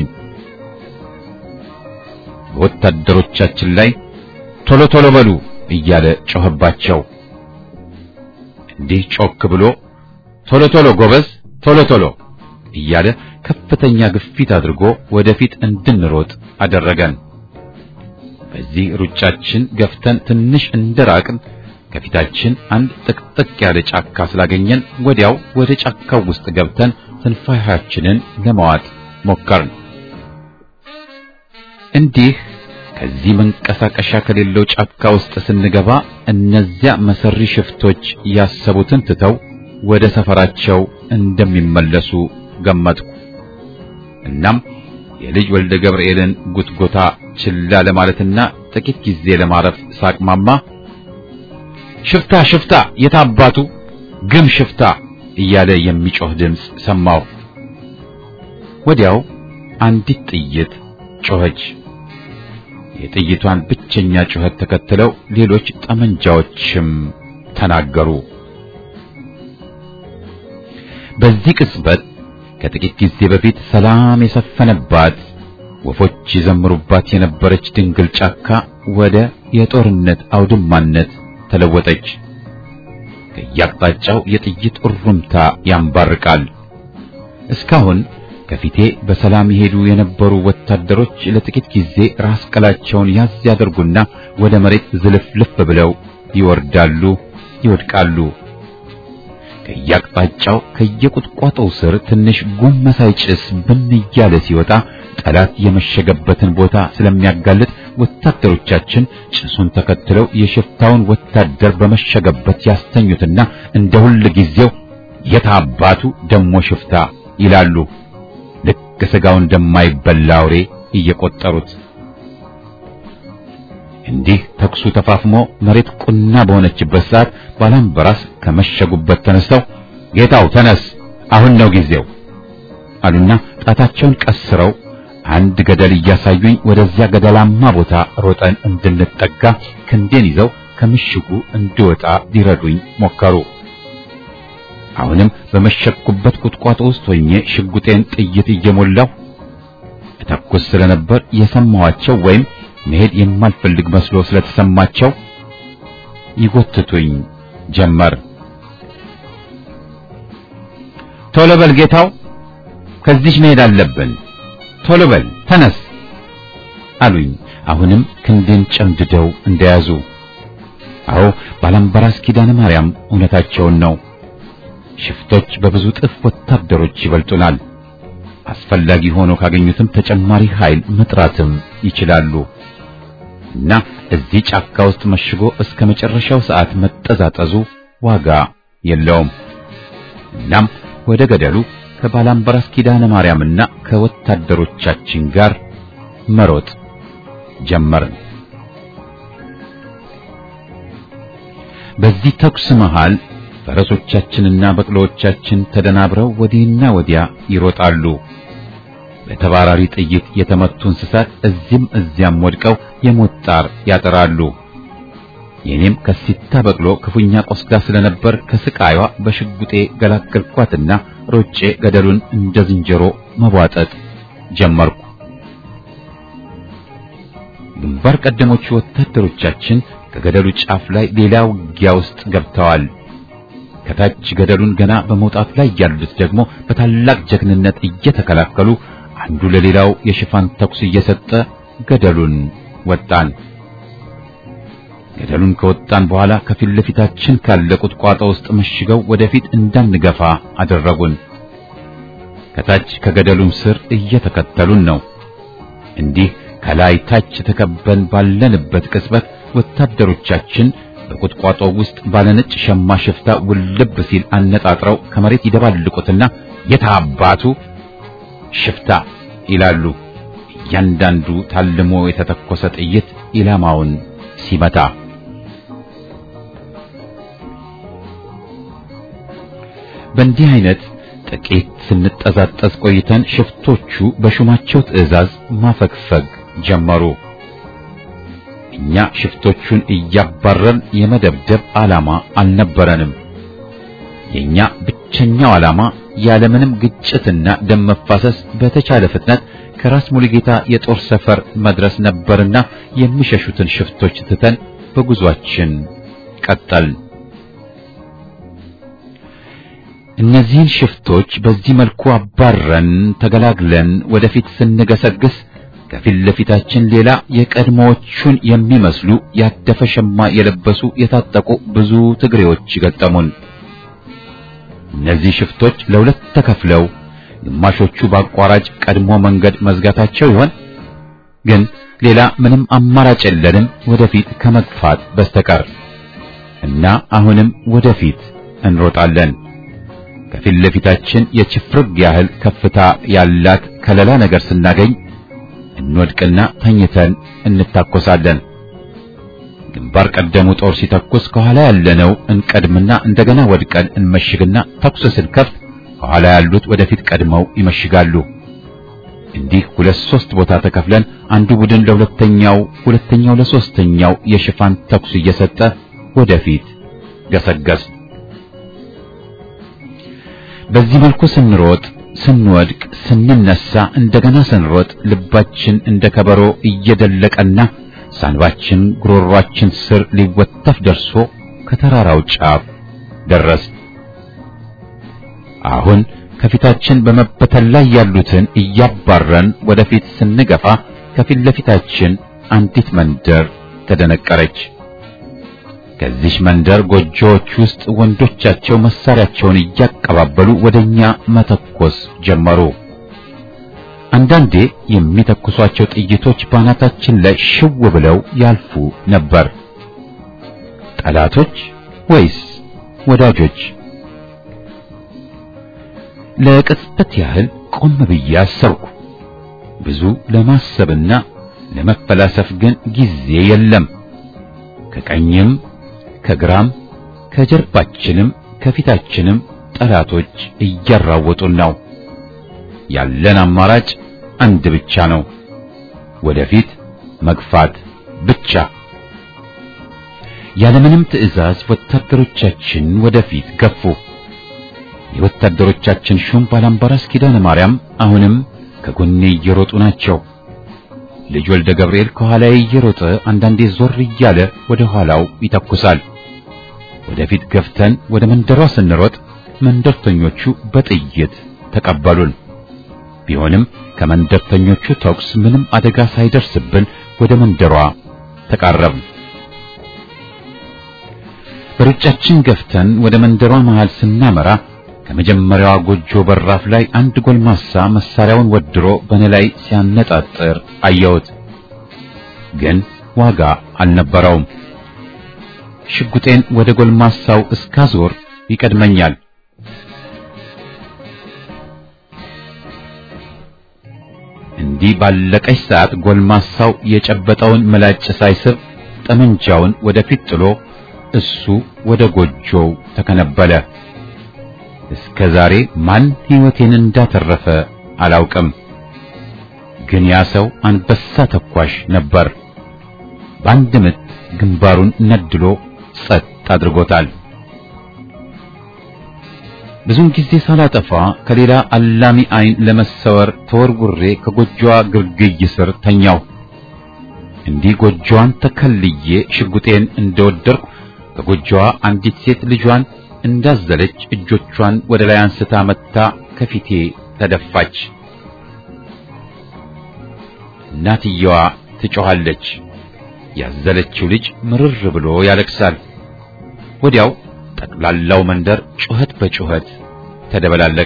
በወታደሮቻችን ላይ ቶሎ ቶሎ በሉ እያለ ጮኸባቸው። እንዲህ ጮክ ብሎ ቶሎ ቶሎ ጎበዝ፣ ቶሎ ቶሎ እያለ ከፍተኛ ግፊት አድርጎ ወደፊት እንድንሮጥ አደረገን። በዚህ ሩጫችን ገፍተን ትንሽ እንደራቅን ከፊታችን አንድ ጥቅጥቅ ያለ ጫካ ስላገኘን ወዲያው ወደ ጫካው ውስጥ ገብተን ትንፋሻችንን ለማዋጥ ሞከርን። እንዲህ ከዚህ መንቀሳቀሻ ከሌለው ጫካ ውስጥ ስንገባ እነዚያ መሰሪ ሽፍቶች ያሰቡትን ትተው ወደ ሰፈራቸው እንደሚመለሱ ገመትኩ። እናም የልጅ ወልደ ገብርኤልን ጉትጎታ ችላ ለማለትና ጥቂት ጊዜ ለማረፍ ሳቅማማ ሽፍታ ሽፍታ የታባቱ ግም ሽፍታ እያለ የሚጮህ ድምፅ ሰማሁ። ወዲያው አንዲት ጥይት ጮኸች። የጥይቷን ብቸኛ ጩኸት ተከትለው ሌሎች ጠመንጃዎችም ተናገሩ። በዚህ ቅጽበት ከጥቂት ጊዜ በፊት ሰላም የሰፈነባት ወፎች ይዘምሩባት የነበረች ድንግል ጫካ ወደ የጦርነት አውድማነት ተለወጠች። ከየአቅጣጫው የጥይት እሩምታ ያንባርቃል። እስካሁን ከፊቴ በሰላም ይሄዱ የነበሩ ወታደሮች ለጥቂት ጊዜ ራስ ቀላቸውን ያዝ ያደርጉና ወደ መሬት ዝልፍልፍ ብለው ይወርዳሉ፣ ይወድቃሉ። ከየአቅጣጫው ከየቁጥቋጦው ስር ትንሽ ጉም መሳይ ጭስ ብን እያለ ሲወጣ ጠላት የመሸገበትን ቦታ ስለሚያጋልጥ ወታደሮቻችን ጭሱን ተከትለው የሽፍታውን ወታደር በመሸገበት ያስተኙትና እንደ ሁል ጊዜው የታባቱ ደሞ ሽፍታ ይላሉ። ልክ ስጋው እንደማይበላ አውሬ እየቆጠሩት እንዲህ ተኩሱ ተፋፍሞ መሬት ቁና በሆነችበት ሰዓት ባላምበራስ ከመሸጉበት ተነስተው ጌታው ተነስ፣ አሁን ነው ጊዜው አሉና ጣታቸውን ቀስረው አንድ ገደል እያሳዩኝ ወደዚያ ገደላማ ቦታ ሮጠን እንድንጠጋ ክንዴን ይዘው ከምሽጉ እንድወጣ ሊረዱኝ ሞከሩ። አሁንም በመሸኩበት ቁጥቋጦ ውስጥ ሆኜ ሽጉጤን ጥይት እየሞላሁ እተኩስ ስለነበር የሰማኋቸው ወይም መሄድ የማልፈልግ መስሎ ስለተሰማቸው ይጎትቱኝ ጀመር። ቶሎ በል ጌታው፣ ከዚህ መሄድ አለብን። ቶሎ በል ተነስ አሉኝ። አሁንም ክንዴን ጨምድደው እንደያዙ አዎ ባላምባራስ ኪዳነ ማርያም እውነታቸውን ነው። ሽፍቶች በብዙ ጥፍ ወታደሮች ይበልጡናል። አስፈላጊ ሆኖ ካገኙትም ተጨማሪ ኃይል መጥራትም ይችላሉ እና እዚህ ጫካ ውስጥ መሽጎ እስከ መጨረሻው ሰዓት መጠዛጠዙ ዋጋ የለውም። እናም ወደ ገደሉ ከባላምባራስ ኪዳነ ማርያምና ከወታደሮቻችን ጋር መሮጥ ጀመርን። በዚህ ተኩስ መሃል ፈረሶቻችንና በቅሎዎቻችን ተደናብረው ወዲህና ወዲያ ይሮጣሉ። በተባራሪ ጥይት የተመቱ እንስሳት እዚህም እዚያም ወድቀው የሞት ጣር ያጠራሉ። የኔም ከሲታ በቅሎ ክፉኛ ቆስጋ ስለነበር ከስቃይዋ በሽጉጤ ገላገልኳትና ሮጬ ገደሉን እንደ ዝንጀሮ መቧጠጥ ጀመርኩ። ግንባር ቀደሞቹ ወታደሮቻችን ከገደሉ ጫፍ ላይ ሌላ ውጊያ ውስጥ ገብተዋል። ከታች ገደሉን ገና በመውጣት ላይ ያሉት ደግሞ በታላቅ ጀግንነት እየተከላከሉ አንዱ ለሌላው የሽፋን ተኩስ እየሰጠ ገደሉን ወጣን። ገደሉን ከወጣን በኋላ ከፊት ለፊታችን ካለ ቁጥቋጦ ውስጥ መሽገው ወደፊት እንዳንገፋ አደረጉን። ከታች ከገደሉም ስር እየተከተሉን ነው። እንዲህ ከላይ ታች ተከበን ባለንበት ቅጽበት ወታደሮቻችን በቁጥቋጦ ውስጥ ባለነጭ ሸማ ሽፍታ ውልብ ሲል አነጣጥረው ከመሬት ይደባልቁትና የታባቱ ሽፍታ ይላሉ። እያንዳንዱ ታልሞ የተተኮሰ ጥይት ኢላማውን ሲመታ በእንዲህ አይነት ጥቂት ስንጠዛጠዝ ቆይተን ሽፍቶቹ በሹማቸው ትዕዛዝ ማፈግፈግ ጀመሩ። እኛ ሽፍቶቹን እያባረን የመደብደብ ዓላማ አልነበረንም። የኛ ብቸኛው ዓላማ ያለምንም ግጭትና ደም መፋሰስ በተቻለ ፍጥነት ከራስ ሙሉጌታ የጦር ሰፈር መድረስ ነበርና የሚሸሹትን ሽፍቶች ትተን በጉዟችን ቀጠልን። እነዚህን ሽፍቶች በዚህ መልኩ አባረን ተገላግለን ወደፊት ስንገሰግስ ከፊት ለፊታችን ሌላ የቀድሞዎቹን የሚመስሉ ያደፈ ሸማ የለበሱ የታጠቁ ብዙ ትግሬዎች ገጠሙን። እነዚህ ሽፍቶች ለሁለት ተከፍለው ግማሾቹ በአቋራጭ ቀድሞ መንገድ መዝጋታቸው ይሆን? ግን ሌላ ምንም አማራጭ የለንም ወደፊት ከመግፋት በስተቀር እና አሁንም ወደፊት እንሮጣለን። ከፊት ለፊታችን የችፍርግ ያህል ከፍታ ያላት ከለላ ነገር ስናገኝ እንወድቅና ተኝተን እንታኮሳለን። ግንባር ቀደሙ ጦር ሲተኩስ ከኋላ ያለነው እንቀድምና እንደገና ወድቀን እንመሽግና ተኩስ ስንከፍት ከኋላ ያሉት ወደፊት ቀድመው ይመሽጋሉ። እንዲህ ሁለት ሶስት ቦታ ተከፍለን አንዱ ቡድን ለሁለተኛው፣ ሁለተኛው ለሶስተኛው የሽፋን ተኩስ እየሰጠ ወደፊት ገሰገስ። በዚህ መልኩ ስንሮጥ፣ ስንወድቅ፣ ስንነሳ፣ እንደገና ስንሮጥ ልባችን እንደ ከበሮ እየደለቀና ሳንባችን ጉሮሯችን ስር ሊወተፍ ደርሶ ከተራራው ጫፍ ደረስ። አሁን ከፊታችን በመበተን ላይ ያሉትን እያባረን ወደፊት ስንገፋ ከፊት ለፊታችን አንዲት መንደር ተደነቀረች። ከዚህ መንደር ጎጆዎች ውስጥ ወንዶቻቸው መሳሪያቸውን እያቀባበሉ ወደኛ መተኮስ ጀመሩ። አንዳንዴ የሚተኩሷቸው ጥይቶች ባናታችን ላይ ሽው ብለው ያልፉ ነበር። ጠላቶች ወይስ ወዳጆች? ለቅጽበት ያህል ቆም ብዬ አሰብኩ። ብዙ ለማሰብና ለመፈላሰፍ ግን ጊዜ የለም። ከቀኝም ከግራም ከጀርባችንም ከፊታችንም ጠላቶች እያራወጡን ነው። ያለን አማራጭ አንድ ብቻ ነው፣ ወደፊት መግፋት ብቻ። ያለምንም ትዕዛዝ ወታደሮቻችን ወደፊት ገፉ። የወታደሮቻችን ሹም ባላምባራስ ኪዳነ ማርያም አሁንም ከጎኔ እየሮጡ ናቸው። ልጅ ወልደ ገብርኤል ከኋላዬ እየሮጠ አንዳንዴ ዞር እያለ ወደ ኋላው ይተኩሳል። ወደፊት ገፍተን ወደ መንደሯ ስንሮጥ መንደርተኞቹ በጥይት ተቀበሉን። ቢሆንም ከመንደርተኞቹ ተኩስ ምንም አደጋ ሳይደርስብን ወደ መንደሯ ተቃረብን። በሩጫችን ገፍተን ወደ መንደሯ መሃል ስናመራ ከመጀመሪያዋ ጎጆ በራፍ ላይ አንድ ጎልማሳ መሳሪያውን ወድሮ በእኔ ላይ ሲያነጣጥር አየሁት። ግን ዋጋ አልነበረውም። ሽጉጤን ወደ ጎልማሳው እስካዞር ይቀድመኛል። እንዲህ ባለቀች ሰዓት ጎልማሳው የጨበጠውን ምላጭ ሳይስብ ጠመንጃውን ወደፊት ጥሎ እሱ ወደ ጎጆው ተከነበለ። እስከ ዛሬ ማን ሕይወቴን እንዳተረፈ አላውቅም። ግን ያ ሰው አንበሳ ተኳሽ ነበር። በአንድ ምት ግንባሩን ነድሎ ጸጥ አድርጎታል። ብዙም ጊዜ ሳላጠፋ ከሌላ አላሚ ዓይን ለመሰወር ተወርውሬ ከጎጆዋ ግርግይ ስር ተኛው። እንዲህ ጎጆዋን ተከልዬ ሽጉጤን እንደወደርኩ ከጎጆዋ አንዲት ሴት ልጇን እንዳዘለች እጆቿን ወደ ላይ አንስታ መታ ከፊቴ ተደፋች። እናትየዋ ትጮኻለች። ያዘለችው ልጅ ምርር ብሎ ያለቅሳል። ወዲያው ጠቅላላው መንደር ጩኸት በጩኸት ተደበላለቀ።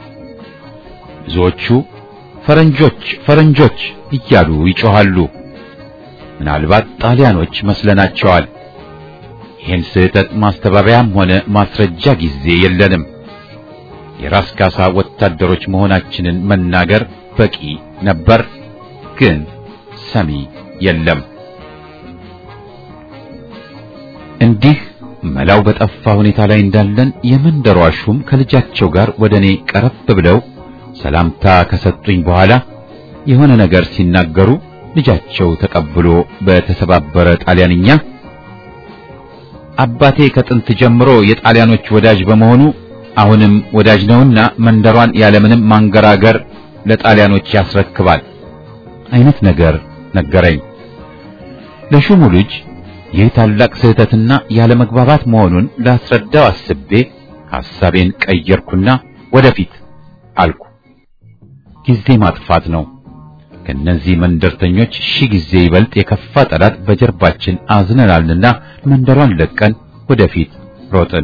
ብዙዎቹ ፈረንጆች ፈረንጆች እያሉ ይጮኻሉ። ምናልባት ጣሊያኖች መስለናቸዋል። ይህን ስህተት ማስተባበያም ሆነ ማስረጃ ጊዜ የለንም። የራስ ካሳ ወታደሮች መሆናችንን መናገር በቂ ነበር፣ ግን ሰሚ የለም። እንዲህ መላው በጠፋ ሁኔታ ላይ እንዳለን የመንደሯ ሹም ከልጃቸው ጋር ወደ እኔ ቀረብ ብለው ሰላምታ ከሰጡኝ በኋላ የሆነ ነገር ሲናገሩ ልጃቸው ተቀብሎ በተሰባበረ ጣሊያንኛ አባቴ ከጥንት ጀምሮ የጣሊያኖች ወዳጅ በመሆኑ አሁንም ወዳጅ ነውና መንደሯን ያለምንም ማንገራገር ለጣሊያኖች ያስረክባል አይነት ነገር ነገረኝ። ለሹሙ ልጅ ይህ ታላቅ ስህተትና ያለመግባባት መሆኑን ላስረዳው አስቤ ሐሳቤን ቀየርኩና ወደፊት አልኩ። ጊዜ ማጥፋት ነው። ከነዚህ መንደርተኞች ሺህ ጊዜ ይበልጥ የከፋ ጠላት በጀርባችን አዝነናልና መንደሯን ለቀን ወደፊት ሮጥን።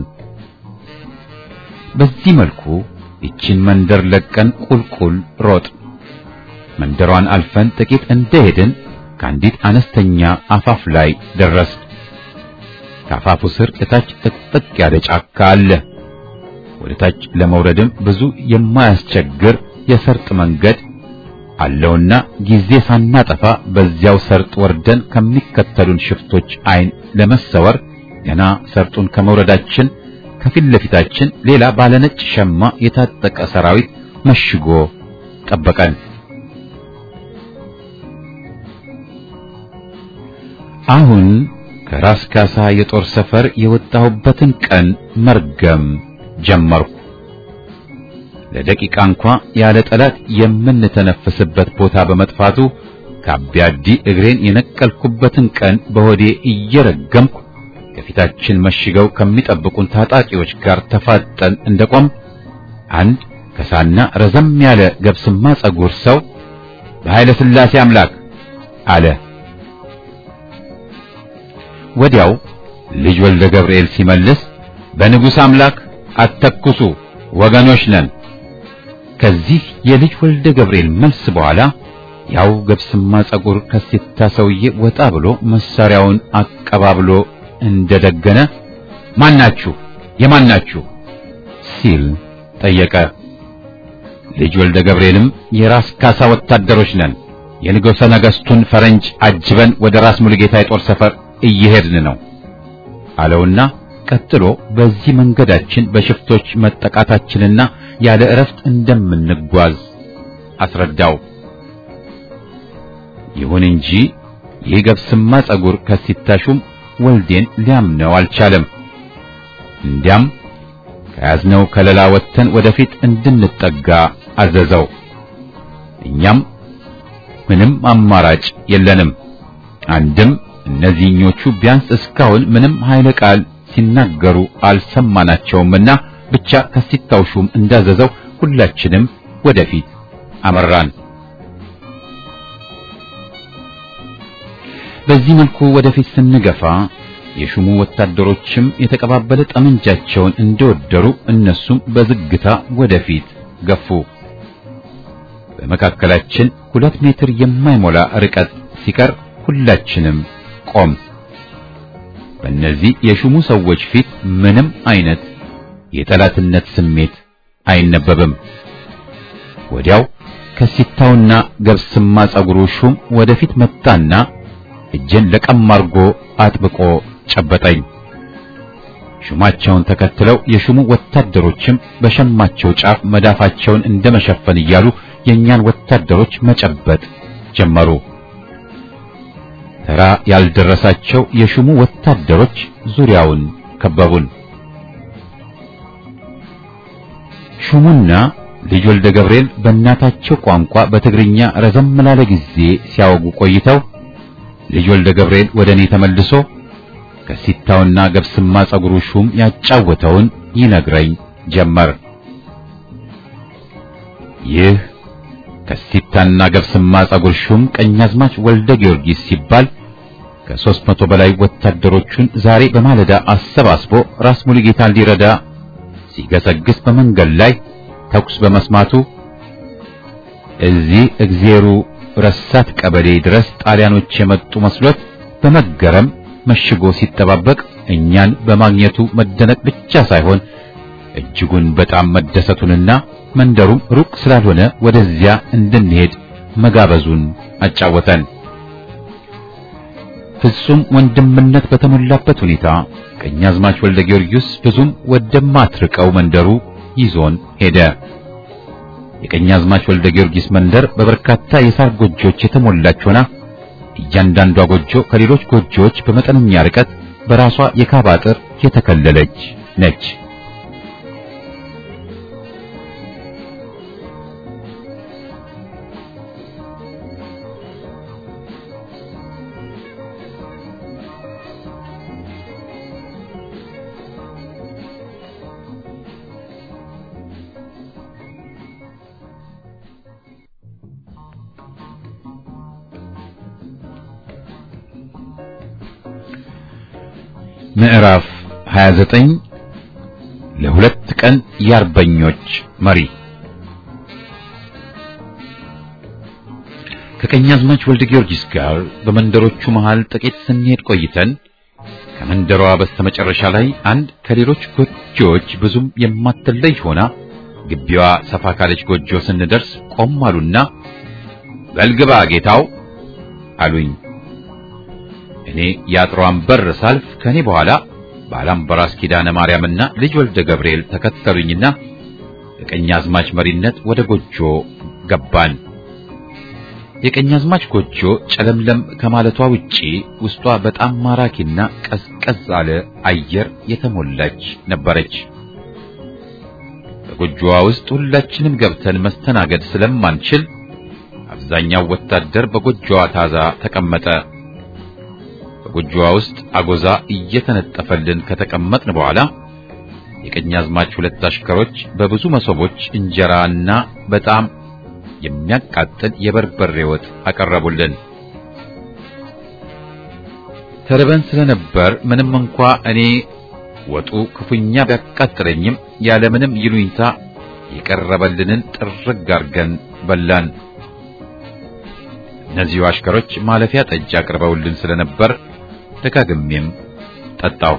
በዚህ መልኩ ይችን መንደር ለቀን ቁልቁል ሮጥ መንደሯን አልፈን ጥቂት እንደሄድን ከአንዲት አነስተኛ አፋፍ ላይ ደረስ። ከአፋፉ ስር እታች ጥቅጥቅ ያለ ጫካ አለ። ወደ ታች ለመውረድም ብዙ የማያስቸግር የሰርጥ መንገድ አለውና ጊዜ ሳናጠፋ በዚያው ሰርጥ ወርደን ከሚከተሉን ሽፍቶች ዓይን ለመሰወር ገና ሰርጡን ከመውረዳችን ከፊት ለፊታችን ሌላ ባለነጭ ሸማ የታጠቀ ሰራዊት መሽጎ ጠበቀን። አሁን ከራስ ካሳ የጦር ሰፈር የወጣሁበትን ቀን መርገም ጀመርኩ። ለደቂቃ እንኳ ያለ ጠላት የምንተነፍስበት ቦታ በመጥፋቱ ከአቢያዲ እግሬን የነቀልኩበትን ቀን በሆዴ እየረገምኩ ከፊታችን መሽገው ከሚጠብቁን ታጣቂዎች ጋር ተፋጠን እንደቆም አንድ ከሳና ረዘም ያለ ገብስማ ጸጉር ሰው በኃይለ ሥላሴ አምላክ አለ። ወዲያው ልጅ ወልደ ገብርኤል ሲመልስ በንጉሥ አምላክ አተኩሱ፣ ወገኖች ነን። ከዚህ የልጅ ወልደ ገብርኤል መልስ በኋላ ያው ገብስማ ጸጉር ከሲታ ሰውዬ ወጣ ብሎ መሳሪያውን አቀባብሎ እንደደገነ ማናችሁ የማናችሁ ሲል ጠየቀ። ልጅ ወልደ ገብርኤልም የራስ ካሳ ወታደሮች ነን፣ የንጉሠ ነገሥቱን ፈረንጅ አጅበን ወደ ራስ ሙሉጌታ የጦር ሰፈር እየሄድን ነው አለውና ቀጥሎ በዚህ መንገዳችን በሽፍቶች መጠቃታችንና ያለ እረፍት እንደምንጓዝ አስረዳው። ይሁን እንጂ ይህ ገብስማ ጸጉር ከሲታሹም ወልዴን ሊያምነው አልቻለም። እንዲያም ከያዝነው ከለላ ወጥተን ወደፊት እንድንጠጋ አዘዘው። እኛም ምንም አማራጭ የለንም። አንድም እነዚህኞቹ ቢያንስ እስካሁን ምንም ኃይለ ቃል ሲናገሩ አልሰማናቸውምና ብቻ ከሲታው ሹም እንዳዘዘው ሁላችንም ወደፊት አመራን። በዚህ መልኩ ወደፊት ስንገፋ የሹሙ ወታደሮችም የተቀባበለ ጠመንጃቸውን እንደወደሩ እነሱም በዝግታ ወደፊት ገፉ። በመካከላችን ሁለት ሜትር የማይሞላ ርቀት ሲቀር ሁላችንም ቆም። በእነዚህ የሹሙ ሰዎች ፊት ምንም አይነት የጠላትነት ስሜት አይነበብም። ወዲያው ከሲታውና ገብስማ ጸጉሩ ሹም ወደፊት መጣና እጄን ለቀም አርጎ አጥብቆ ጨበጠኝ። ሹማቸውን ተከትለው የሹሙ ወታደሮችም በሸማቸው ጫፍ መዳፋቸውን እንደመሸፈን እያሉ የእኛን ወታደሮች መጨበጥ ጀመሩ። ተራ ያልደረሳቸው የሹሙ ወታደሮች ዙሪያውን ከበቡን። ሹሙና ልጅ ወልደ ገብርኤል በእናታቸው ቋንቋ በትግርኛ ረዘም ላለ ጊዜ ሲያወጉ ቆይተው ልጅ ወልደ ገብርኤል ወደ እኔ ተመልሶ ከሲታውና ገብስማ ጸጉሩ ሹም ያጫወተውን ይነግረኝ ጀመር። ይህ ከሲታና ገብስማ ጸጉር ሹም ቀኛዝማች ወልደ ጊዮርጊስ ሲባል ከሦስት መቶ በላይ ወታደሮቹን ዛሬ በማለዳ አሰባስቦ ራስ ሙሉጌታን ሊረዳ ሲገሰግስ በመንገድ ላይ ተኩስ በመስማቱ እዚህ እግዜሩ ረሳት ቀበሌ ድረስ ጣሊያኖች የመጡ መስሎት በመገረም መሽጎ ሲጠባበቅ እኛን በማግኘቱ መደነቅ ብቻ ሳይሆን እጅጉን በጣም መደሰቱንና መንደሩም ሩቅ ስላልሆነ ወደዚያ እንድንሄድ መጋበዙን አጫወተን። ፍጹም ወንድምነት በተሞላበት ሁኔታ ቀኛዝማች ወልደ ጊዮርጊስ ብዙም ወደማትርቀው መንደሩ ይዞን ሄደ። የቀኛዝማች ወልደ ጊዮርጊስ መንደር በበርካታ የሳር ጎጆዎች የተሞላች ሆና እያንዳንዷ ጎጆ ከሌሎች ጎጆዎች በመጠነኛ ርቀት በራሷ የካባ አጥር የተከለለች ነች። ምዕራፍ 29 ለሁለት ቀን የአርበኞች መሪ ከቀኛዝማች ወልደ ጊዮርጊስ ጋር በመንደሮቹ መሃል ጥቂት ስንሄድ ቆይተን ከመንደሯ በስተመጨረሻ ላይ አንድ ከሌሎች ጎጆዎች ብዙም የማትለይ ሆና ግቢዋ ሰፋ ካለች ጎጆ ስንደርስ ቆም አሉና በልግባ ጌታው አሉኝ። እኔ የአጥሯን በር ሳልፍ ከኔ በኋላ ባላምበራስ ኪዳነ ማርያምና ልጅ ወልደ ገብርኤል ተከተሉኝና የቀኛዝማች መሪነት ወደ ጎጆ ገባን። የቀኛዝማች ጎጆ ጨለምለም ከማለቷ ውጪ ውስጧ በጣም ማራኪና ቀዝቀዝ አለ አየር የተሞላች ነበረች። በጎጆዋ ውስጥ ሁላችንም ገብተን መስተናገድ ስለማንችል አብዛኛው ወታደር በጎጆዋ ታዛ ተቀመጠ። በጎጆዋ ውስጥ አጎዛ እየተነጠፈልን ከተቀመጥን በኋላ የቀኛዝማች ሁለት አሽከሮች በብዙ መሶቦች እንጀራና በጣም የሚያቃጥል የበርበሬ ወጥ አቀረቡልን። ተርበን ስለነበር ምንም እንኳ እኔ ወጡ ክፉኛ ቢያቃጥለኝም ያለምንም ይሉኝታ የቀረበልንን ጥርግ አርገን በላን። እነዚሁ አሽከሮች ማለፊያ ጠጅ አቅርበውልን ስለነበር ደጋግሜም ጠጣው።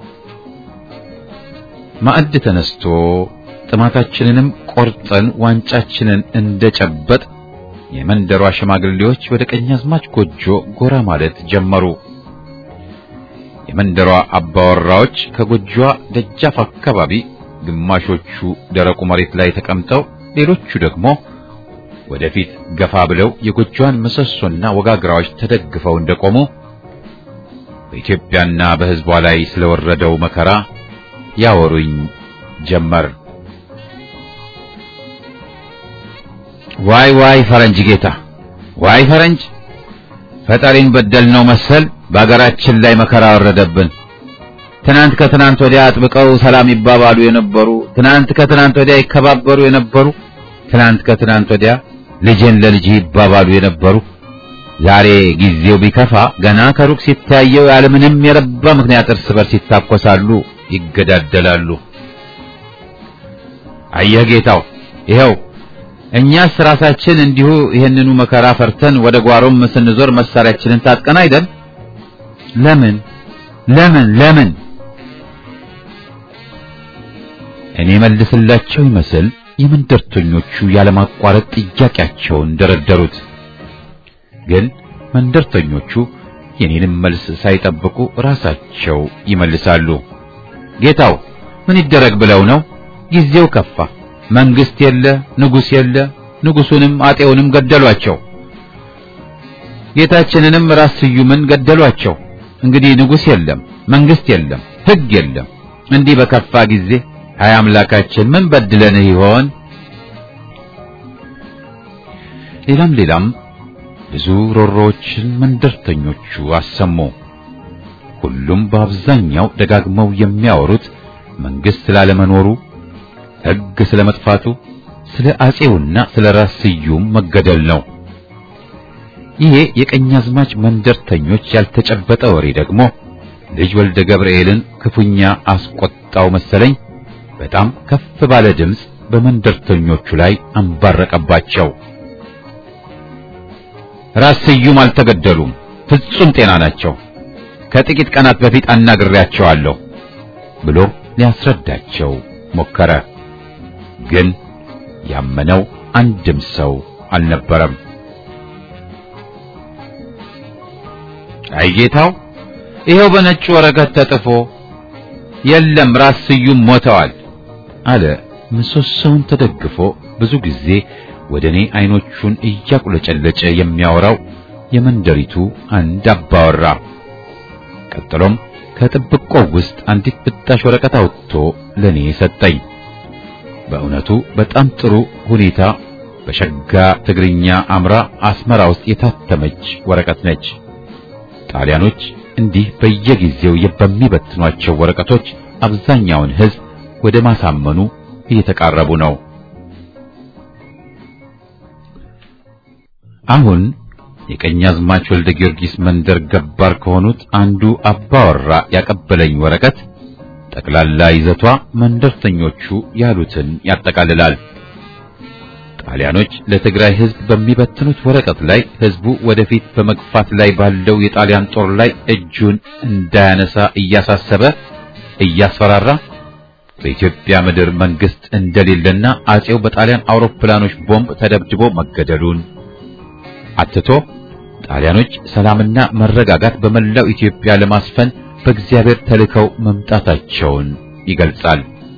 ማዕድ ተነስቶ ጥማታችንንም ቆርጠን ዋንጫችንን እንደጨበጥ የመንደሯ ሽማግሌዎች ወደ ቀኛዝማች ጎጆ ጎራ ማለት ጀመሩ። የመንደሯ አባወራዎች ከጎጆዋ ደጃፍ አካባቢ ግማሾቹ ደረቁ መሬት ላይ ተቀምጠው፣ ሌሎቹ ደግሞ ወደፊት ገፋ ብለው የጎጆዋን ምሰሶና ወጋግራዎች ተደግፈው እንደቆሙ በኢትዮጵያና በሕዝቧ ላይ ስለወረደው መከራ ያወሩኝ ጀመር። ዋይ ዋይ ፈረንጅ ጌታ፣ ዋይ ፈረንጅ ፈጣሪን በደልነው መሰል በአገራችን ላይ መከራ ወረደብን። ትናንት ከትናንት ወዲያ አጥብቀው ሰላም ይባባሉ የነበሩ፣ ትናንት ከትናንት ወዲያ ይከባበሩ የነበሩ፣ ትናንት ከትናንት ወዲያ ልጄን ለልጅ ይባባሉ የነበሩ ዛሬ ጊዜው ቢከፋ ገና ከሩቅ ሲታየው ያለምንም የረባ ምክንያት እርስ በርስ ይታኮሳሉ፣ ይገዳደላሉ። አየህ ጌታው፣ ይኸው እኛስ ራሳችን እንዲሁ ይህንኑ መከራ ፈርተን ወደ ጓሮም ስንዞር መሳሪያችንን ታጥቀን አይደል? ለምን ለምን ለምን? እኔ መልስላቸው ይመስል የመንደርተኞቹ ያለማቋረጥ ጥያቄያቸውን ደረደሩት። ግን መንደርተኞቹ የኔንም መልስ ሳይጠብቁ ራሳቸው ይመልሳሉ። ጌታው ምን ይደረግ ብለው ነው? ጊዜው ከፋ። መንግስት የለ፣ ንጉስ የለ። ንጉሱንም አጤውንም ገደሏቸው። ጌታችንንም ራስ ስዩምን ገደሏቸው። እንግዲህ ንጉስ የለም፣ መንግስት የለም፣ ሕግ የለም። እንዲህ በከፋ ጊዜ ሀያ አምላካችን ምን በድለንህ ይሆን? ሌላም ሌላም ብዙ ሮሮዎችን መንደርተኞቹ አሰሙ። ሁሉም በአብዛኛው ደጋግመው የሚያወሩት መንግስት ስላለመኖሩ፣ ሕግ ስለመጥፋቱ፣ ስለ አጼውና ስለ ራስ ስዩም መገደል ነው። ይሄ የቀኛዝማች መንደርተኞች ያልተጨበጠ ወሬ ደግሞ ልጅ ወልደ ገብርኤልን ክፉኛ አስቆጣው መሰለኝ። በጣም ከፍ ባለ ድምፅ በመንደርተኞቹ ላይ አንባረቀባቸው። ራስ ስዩም አልተገደሉም፣ ፍጹም ጤና ናቸው። ከጥቂት ቀናት በፊት አናግሬያቸዋለሁ ብሎ ሊያስረዳቸው ሞከረ። ግን ያመነው አንድም ሰው አልነበረም። አይ ጌታው፣ ይኸው በነጭ ወረቀት ተጥፎ የለም ራስ ስዩም ሞተዋል አለ። ምሰሶውን ተደግፎ ብዙ ጊዜ ወደ እኔ አይኖቹን እያቁለጨለጨ የሚያወራው የመንደሪቱ አንድ አባወራ። ቀጥሎም ከጥብቆው ውስጥ አንዲት ብጣሽ ወረቀት አውጥቶ ለኔ ሰጠኝ። በእውነቱ በጣም ጥሩ ሁኔታ በሸጋ ትግርኛ አምራ አስመራ ውስጥ የታተመች ወረቀት ነች። ጣሊያኖች እንዲህ በየጊዜው በሚበትኗቸው ወረቀቶች አብዛኛውን ሕዝብ ወደ ማሳመኑ እየተቃረቡ ነው። አሁን የቀኛዝማች ወልደ ጊዮርጊስ መንደር ገባር ከሆኑት አንዱ አባወራ ያቀበለኝ ወረቀት ጠቅላላ ይዘቷ መንደርተኞቹ ያሉትን ያጠቃልላል። ጣሊያኖች ለትግራይ ሕዝብ በሚበትኑት ወረቀት ላይ ሕዝቡ ወደፊት በመግፋት ላይ ባለው የጣሊያን ጦር ላይ እጁን እንዳያነሳ እያሳሰበ እያስፈራራ በኢትዮጵያ ምድር መንግስት እንደሌለና አጼው በጣሊያን አውሮፕላኖች ቦምብ ተደብድቦ መገደሉን አትቶ ጣሊያኖች ሰላምና መረጋጋት በመላው ኢትዮጵያ ለማስፈን በእግዚአብሔር ተልከው መምጣታቸውን ይገልጻል።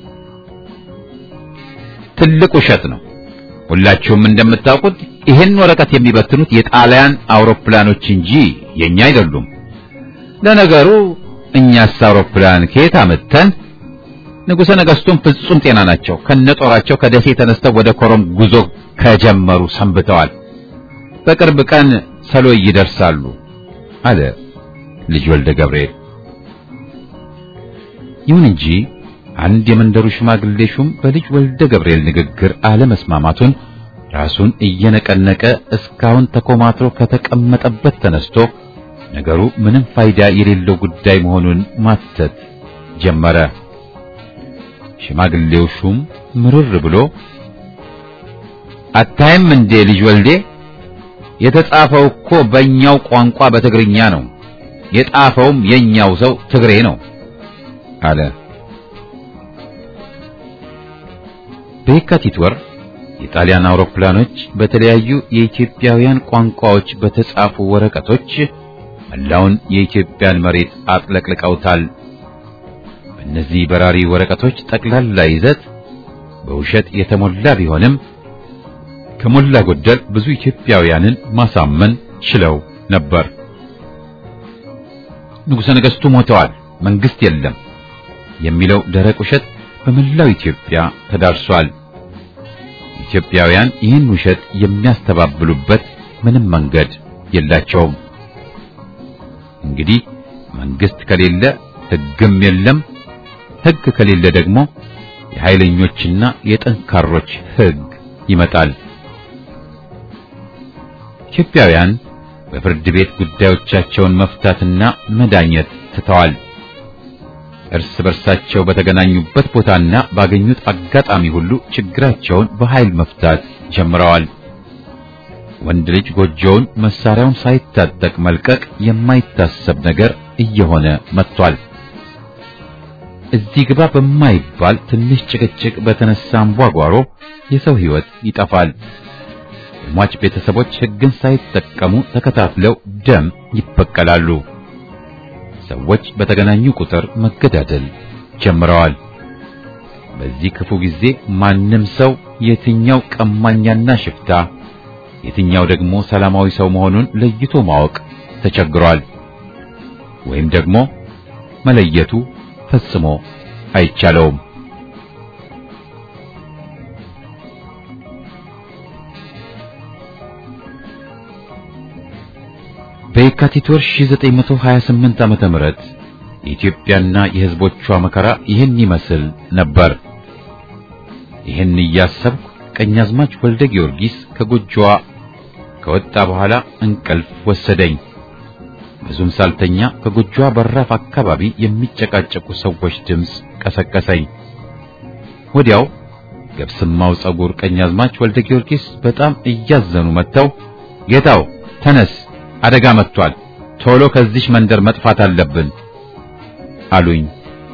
ትልቅ ውሸት ነው። ሁላችሁም እንደምታውቁት ይህን ወረቀት የሚበትኑት የጣሊያን አውሮፕላኖች እንጂ የኛ አይደሉም። ለነገሩ እኛስ አውሮፕላን ከየት አመተን? ንጉሠ ነገሥቱም ፍጹም ጤና ናቸው። ከነጦራቸው ከደሴ ተነስተው ወደ ኮረም ጉዞ ከጀመሩ ሰንብተዋል። በቅርብ ቀን ሰሎይ ይደርሳሉ አለ ልጅ ወልደ ገብርኤል። ይሁን እንጂ አንድ የመንደሩ ሽማግሌ ሹም በልጅ ወልደ ገብርኤል ንግግር አለመስማማቱን ራሱን እየነቀነቀ እስካሁን ተኮማትሮ ከተቀመጠበት ተነስቶ ነገሩ ምንም ፋይዳ የሌለው ጉዳይ መሆኑን ማተት ጀመረ። ሽማግሌው ሹም ምርር ብሎ አታይም እንዴ ልጅ ወልዴ የተጻፈው እኮ በእኛው ቋንቋ በትግርኛ ነው። የጣፈውም የኛው ሰው ትግሬ ነው አለ። በየካቲት ወር የጣሊያን አውሮፕላኖች በተለያዩ የኢትዮጵያውያን ቋንቋዎች በተጻፉ ወረቀቶች መላውን የኢትዮጵያን መሬት አጥለቅልቀውታል። በእነዚህ በራሪ ወረቀቶች ጠቅላላ ይዘት በውሸት የተሞላ ቢሆንም ከሞላ ጎደል ብዙ ኢትዮጵያውያንን ማሳመን ችለው ነበር። ንጉሠ ነገሥቱ ሞተዋል፣ መንግስት የለም የሚለው ደረቅ ውሸት በመላው ኢትዮጵያ ተዳርሷል። ኢትዮጵያውያን ይህን ውሸት የሚያስተባብሉበት ምንም መንገድ የላቸውም። እንግዲህ መንግስት ከሌለ ሕግም የለም፣ ሕግ ከሌለ ደግሞ የኃይለኞችና የጠንካሮች ሕግ ይመጣል። ኢትዮጵያውያን በፍርድ ቤት ጉዳዮቻቸውን መፍታትና መዳኘት ትተዋል። እርስ በርሳቸው በተገናኙበት ቦታና ባገኙት አጋጣሚ ሁሉ ችግራቸውን በኃይል መፍታት ጀምረዋል። ወንድ ልጅ ጎጆውን መሳሪያውን ሳይታጠቅ መልቀቅ የማይታሰብ ነገር እየሆነ መጥቷል። እዚህ ግባ በማይባል ትንሽ ጭቅጭቅ በተነሳ አንቧጓሮ የሰው ሕይወት ይጠፋል። የሟች ቤተሰቦች ሕግን ሳይጠቀሙ ተከታትለው ደም ይበቀላሉ። ሰዎች በተገናኙ ቁጥር መገዳደል ጀምረዋል። በዚህ ክፉ ጊዜ ማንም ሰው የትኛው ቀማኛና ሽፍታ፣ የትኛው ደግሞ ሰላማዊ ሰው መሆኑን ለይቶ ማወቅ ተቸግሯል። ወይም ደግሞ መለየቱ ፈጽሞ አይቻለውም። በየካቲት ወር 1928 ዓመተ ምህረት የኢትዮጵያና የሕዝቦቿ መከራ ይህን ይመስል ነበር። ይህን እያሰብኩ ቀኛዝማች ወልደ ጊዮርጊስ ከጎጆዋ ከወጣ በኋላ እንቅልፍ ወሰደኝ። ብዙም ሳልተኛ ከጎጆዋ በራፍ አካባቢ የሚጨቃጨቁ ሰዎች ድምፅ ቀሰቀሰኝ። ወዲያው ገብስማው ጸጉር ቀኛዝማች ወልደ ጊዮርጊስ በጣም እያዘኑ መጥተው ጌታው ተነስ አደጋ መጥቷል፣ ቶሎ ከዚህ መንደር መጥፋት አለብን አሉኝ።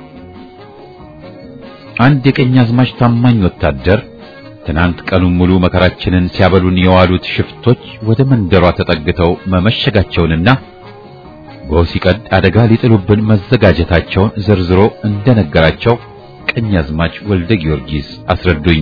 አንድ የቀኛዝማች ታማኝ ወታደር ትናንት ቀኑን ሙሉ መከራችንን ሲያበሉን የዋሉት ሽፍቶች ወደ መንደሯ ተጠግተው መመሸጋቸውንና ጎህ ሲቀድ አደጋ ሊጥሉብን መዘጋጀታቸውን ዘርዝሮ እንደነገራቸው ቀኛዝማች ወልደ ጊዮርጊስ አስረዱኝ።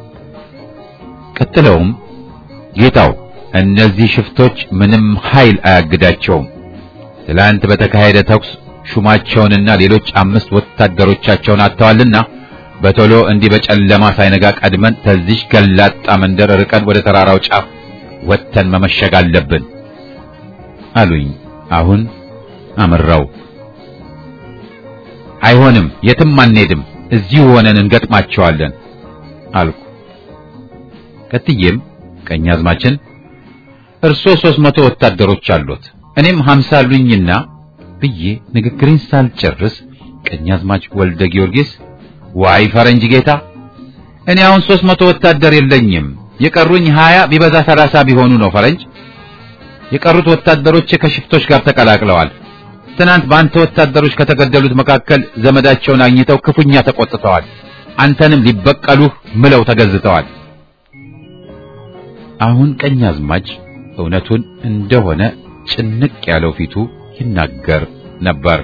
ቀጥለውም ጌታው እነዚህ ሽፍቶች ምንም ኃይል አያግዳቸውም። ትላንት በተካሄደ ተኩስ ሹማቸውንና ሌሎች አምስት ወታደሮቻቸውን አጥተዋልና በቶሎ እንዲህ በጨለማ ሳይነጋ ቀድመን ከዚህ ገላጣ መንደር ርቀን ወደ ተራራው ጫፍ ወጥተን መመሸግ አለብን አሉኝ። አሁን አመራው። አይሆንም፣ የትም አንሄድም፣ እዚሁ ሆነን እንገጥማቸዋለን አልኩ። ቀጥዬም ቀኛዝማችን እርሶ ሦስት መቶ ወታደሮች አሉት እኔም ሀምሳ አሉኝና ብዬ ንግግሬን ሳልጨርስ ቀኛዝማች ወልደ ጊዮርጊስ ዋይ ፈረንጅ ጌታ፣ እኔ አሁን ሦስት መቶ ወታደር የለኝም የቀሩኝ ሀያ ቢበዛ ሰላሳ ቢሆኑ ነው ፈረንጅ። የቀሩት ወታደሮች ከሽፍቶች ጋር ተቀላቅለዋል። ትናንት በአንተ ወታደሮች ከተገደሉት መካከል ዘመዳቸውን አግኝተው ክፉኛ ተቆጥተዋል። አንተንም ሊበቀሉህ ምለው ተገዝተዋል። አሁን ቀኛዝማች እውነቱን እንደሆነ ጭንቅ ያለው ፊቱ ይናገር ነበር።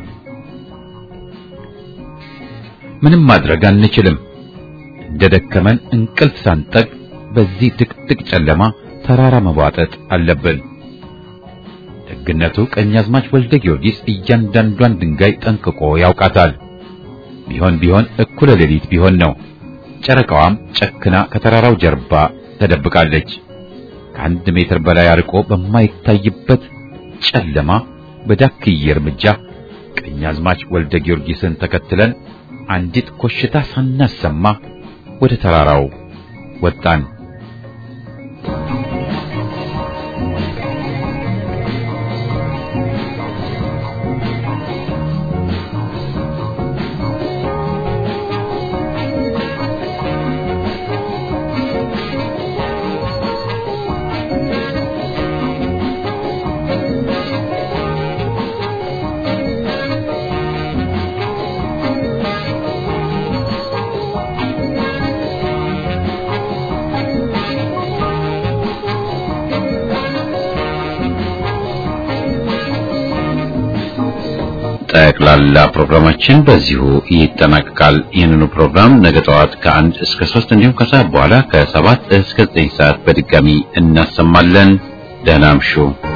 ምንም ማድረግ አንችልም። እንደደከመን እንቅልፍ ሳንጠቅ በዚህ ድቅድቅ ጨለማ ተራራ መቧጠጥ አለብን። ደግነቱ ቀኛዝማች ወልደ ጊዮርጊስ እያንዳንዷን ድንጋይ ጠንቅቆ ያውቃታል። ቢሆን ቢሆን እኩለ ሌሊት ቢሆን ነው። ጨረቃዋም ጨክና ከተራራው ጀርባ ተደብቃለች። ከአንድ ሜትር በላይ አርቆ በማይታይበት ጨለማ በዳክዬ እርምጃ ቀኛዝማች ወልደ ጊዮርጊስን ተከትለን አንዲት ኮሽታ ሳናሰማ ወደ ተራራው ወጣን። ጠቅላላ ፕሮግራማችን በዚሁ ይጠናቀቃል። ይህንኑ ፕሮግራም ነገ ጠዋት ከአንድ እስከ ሶስት እንዲሁም ከሰዓት በኋላ ከሰባት እስከ ዘጠኝ ሰዓት በድጋሚ እናሰማለን። ደህና እምሹ።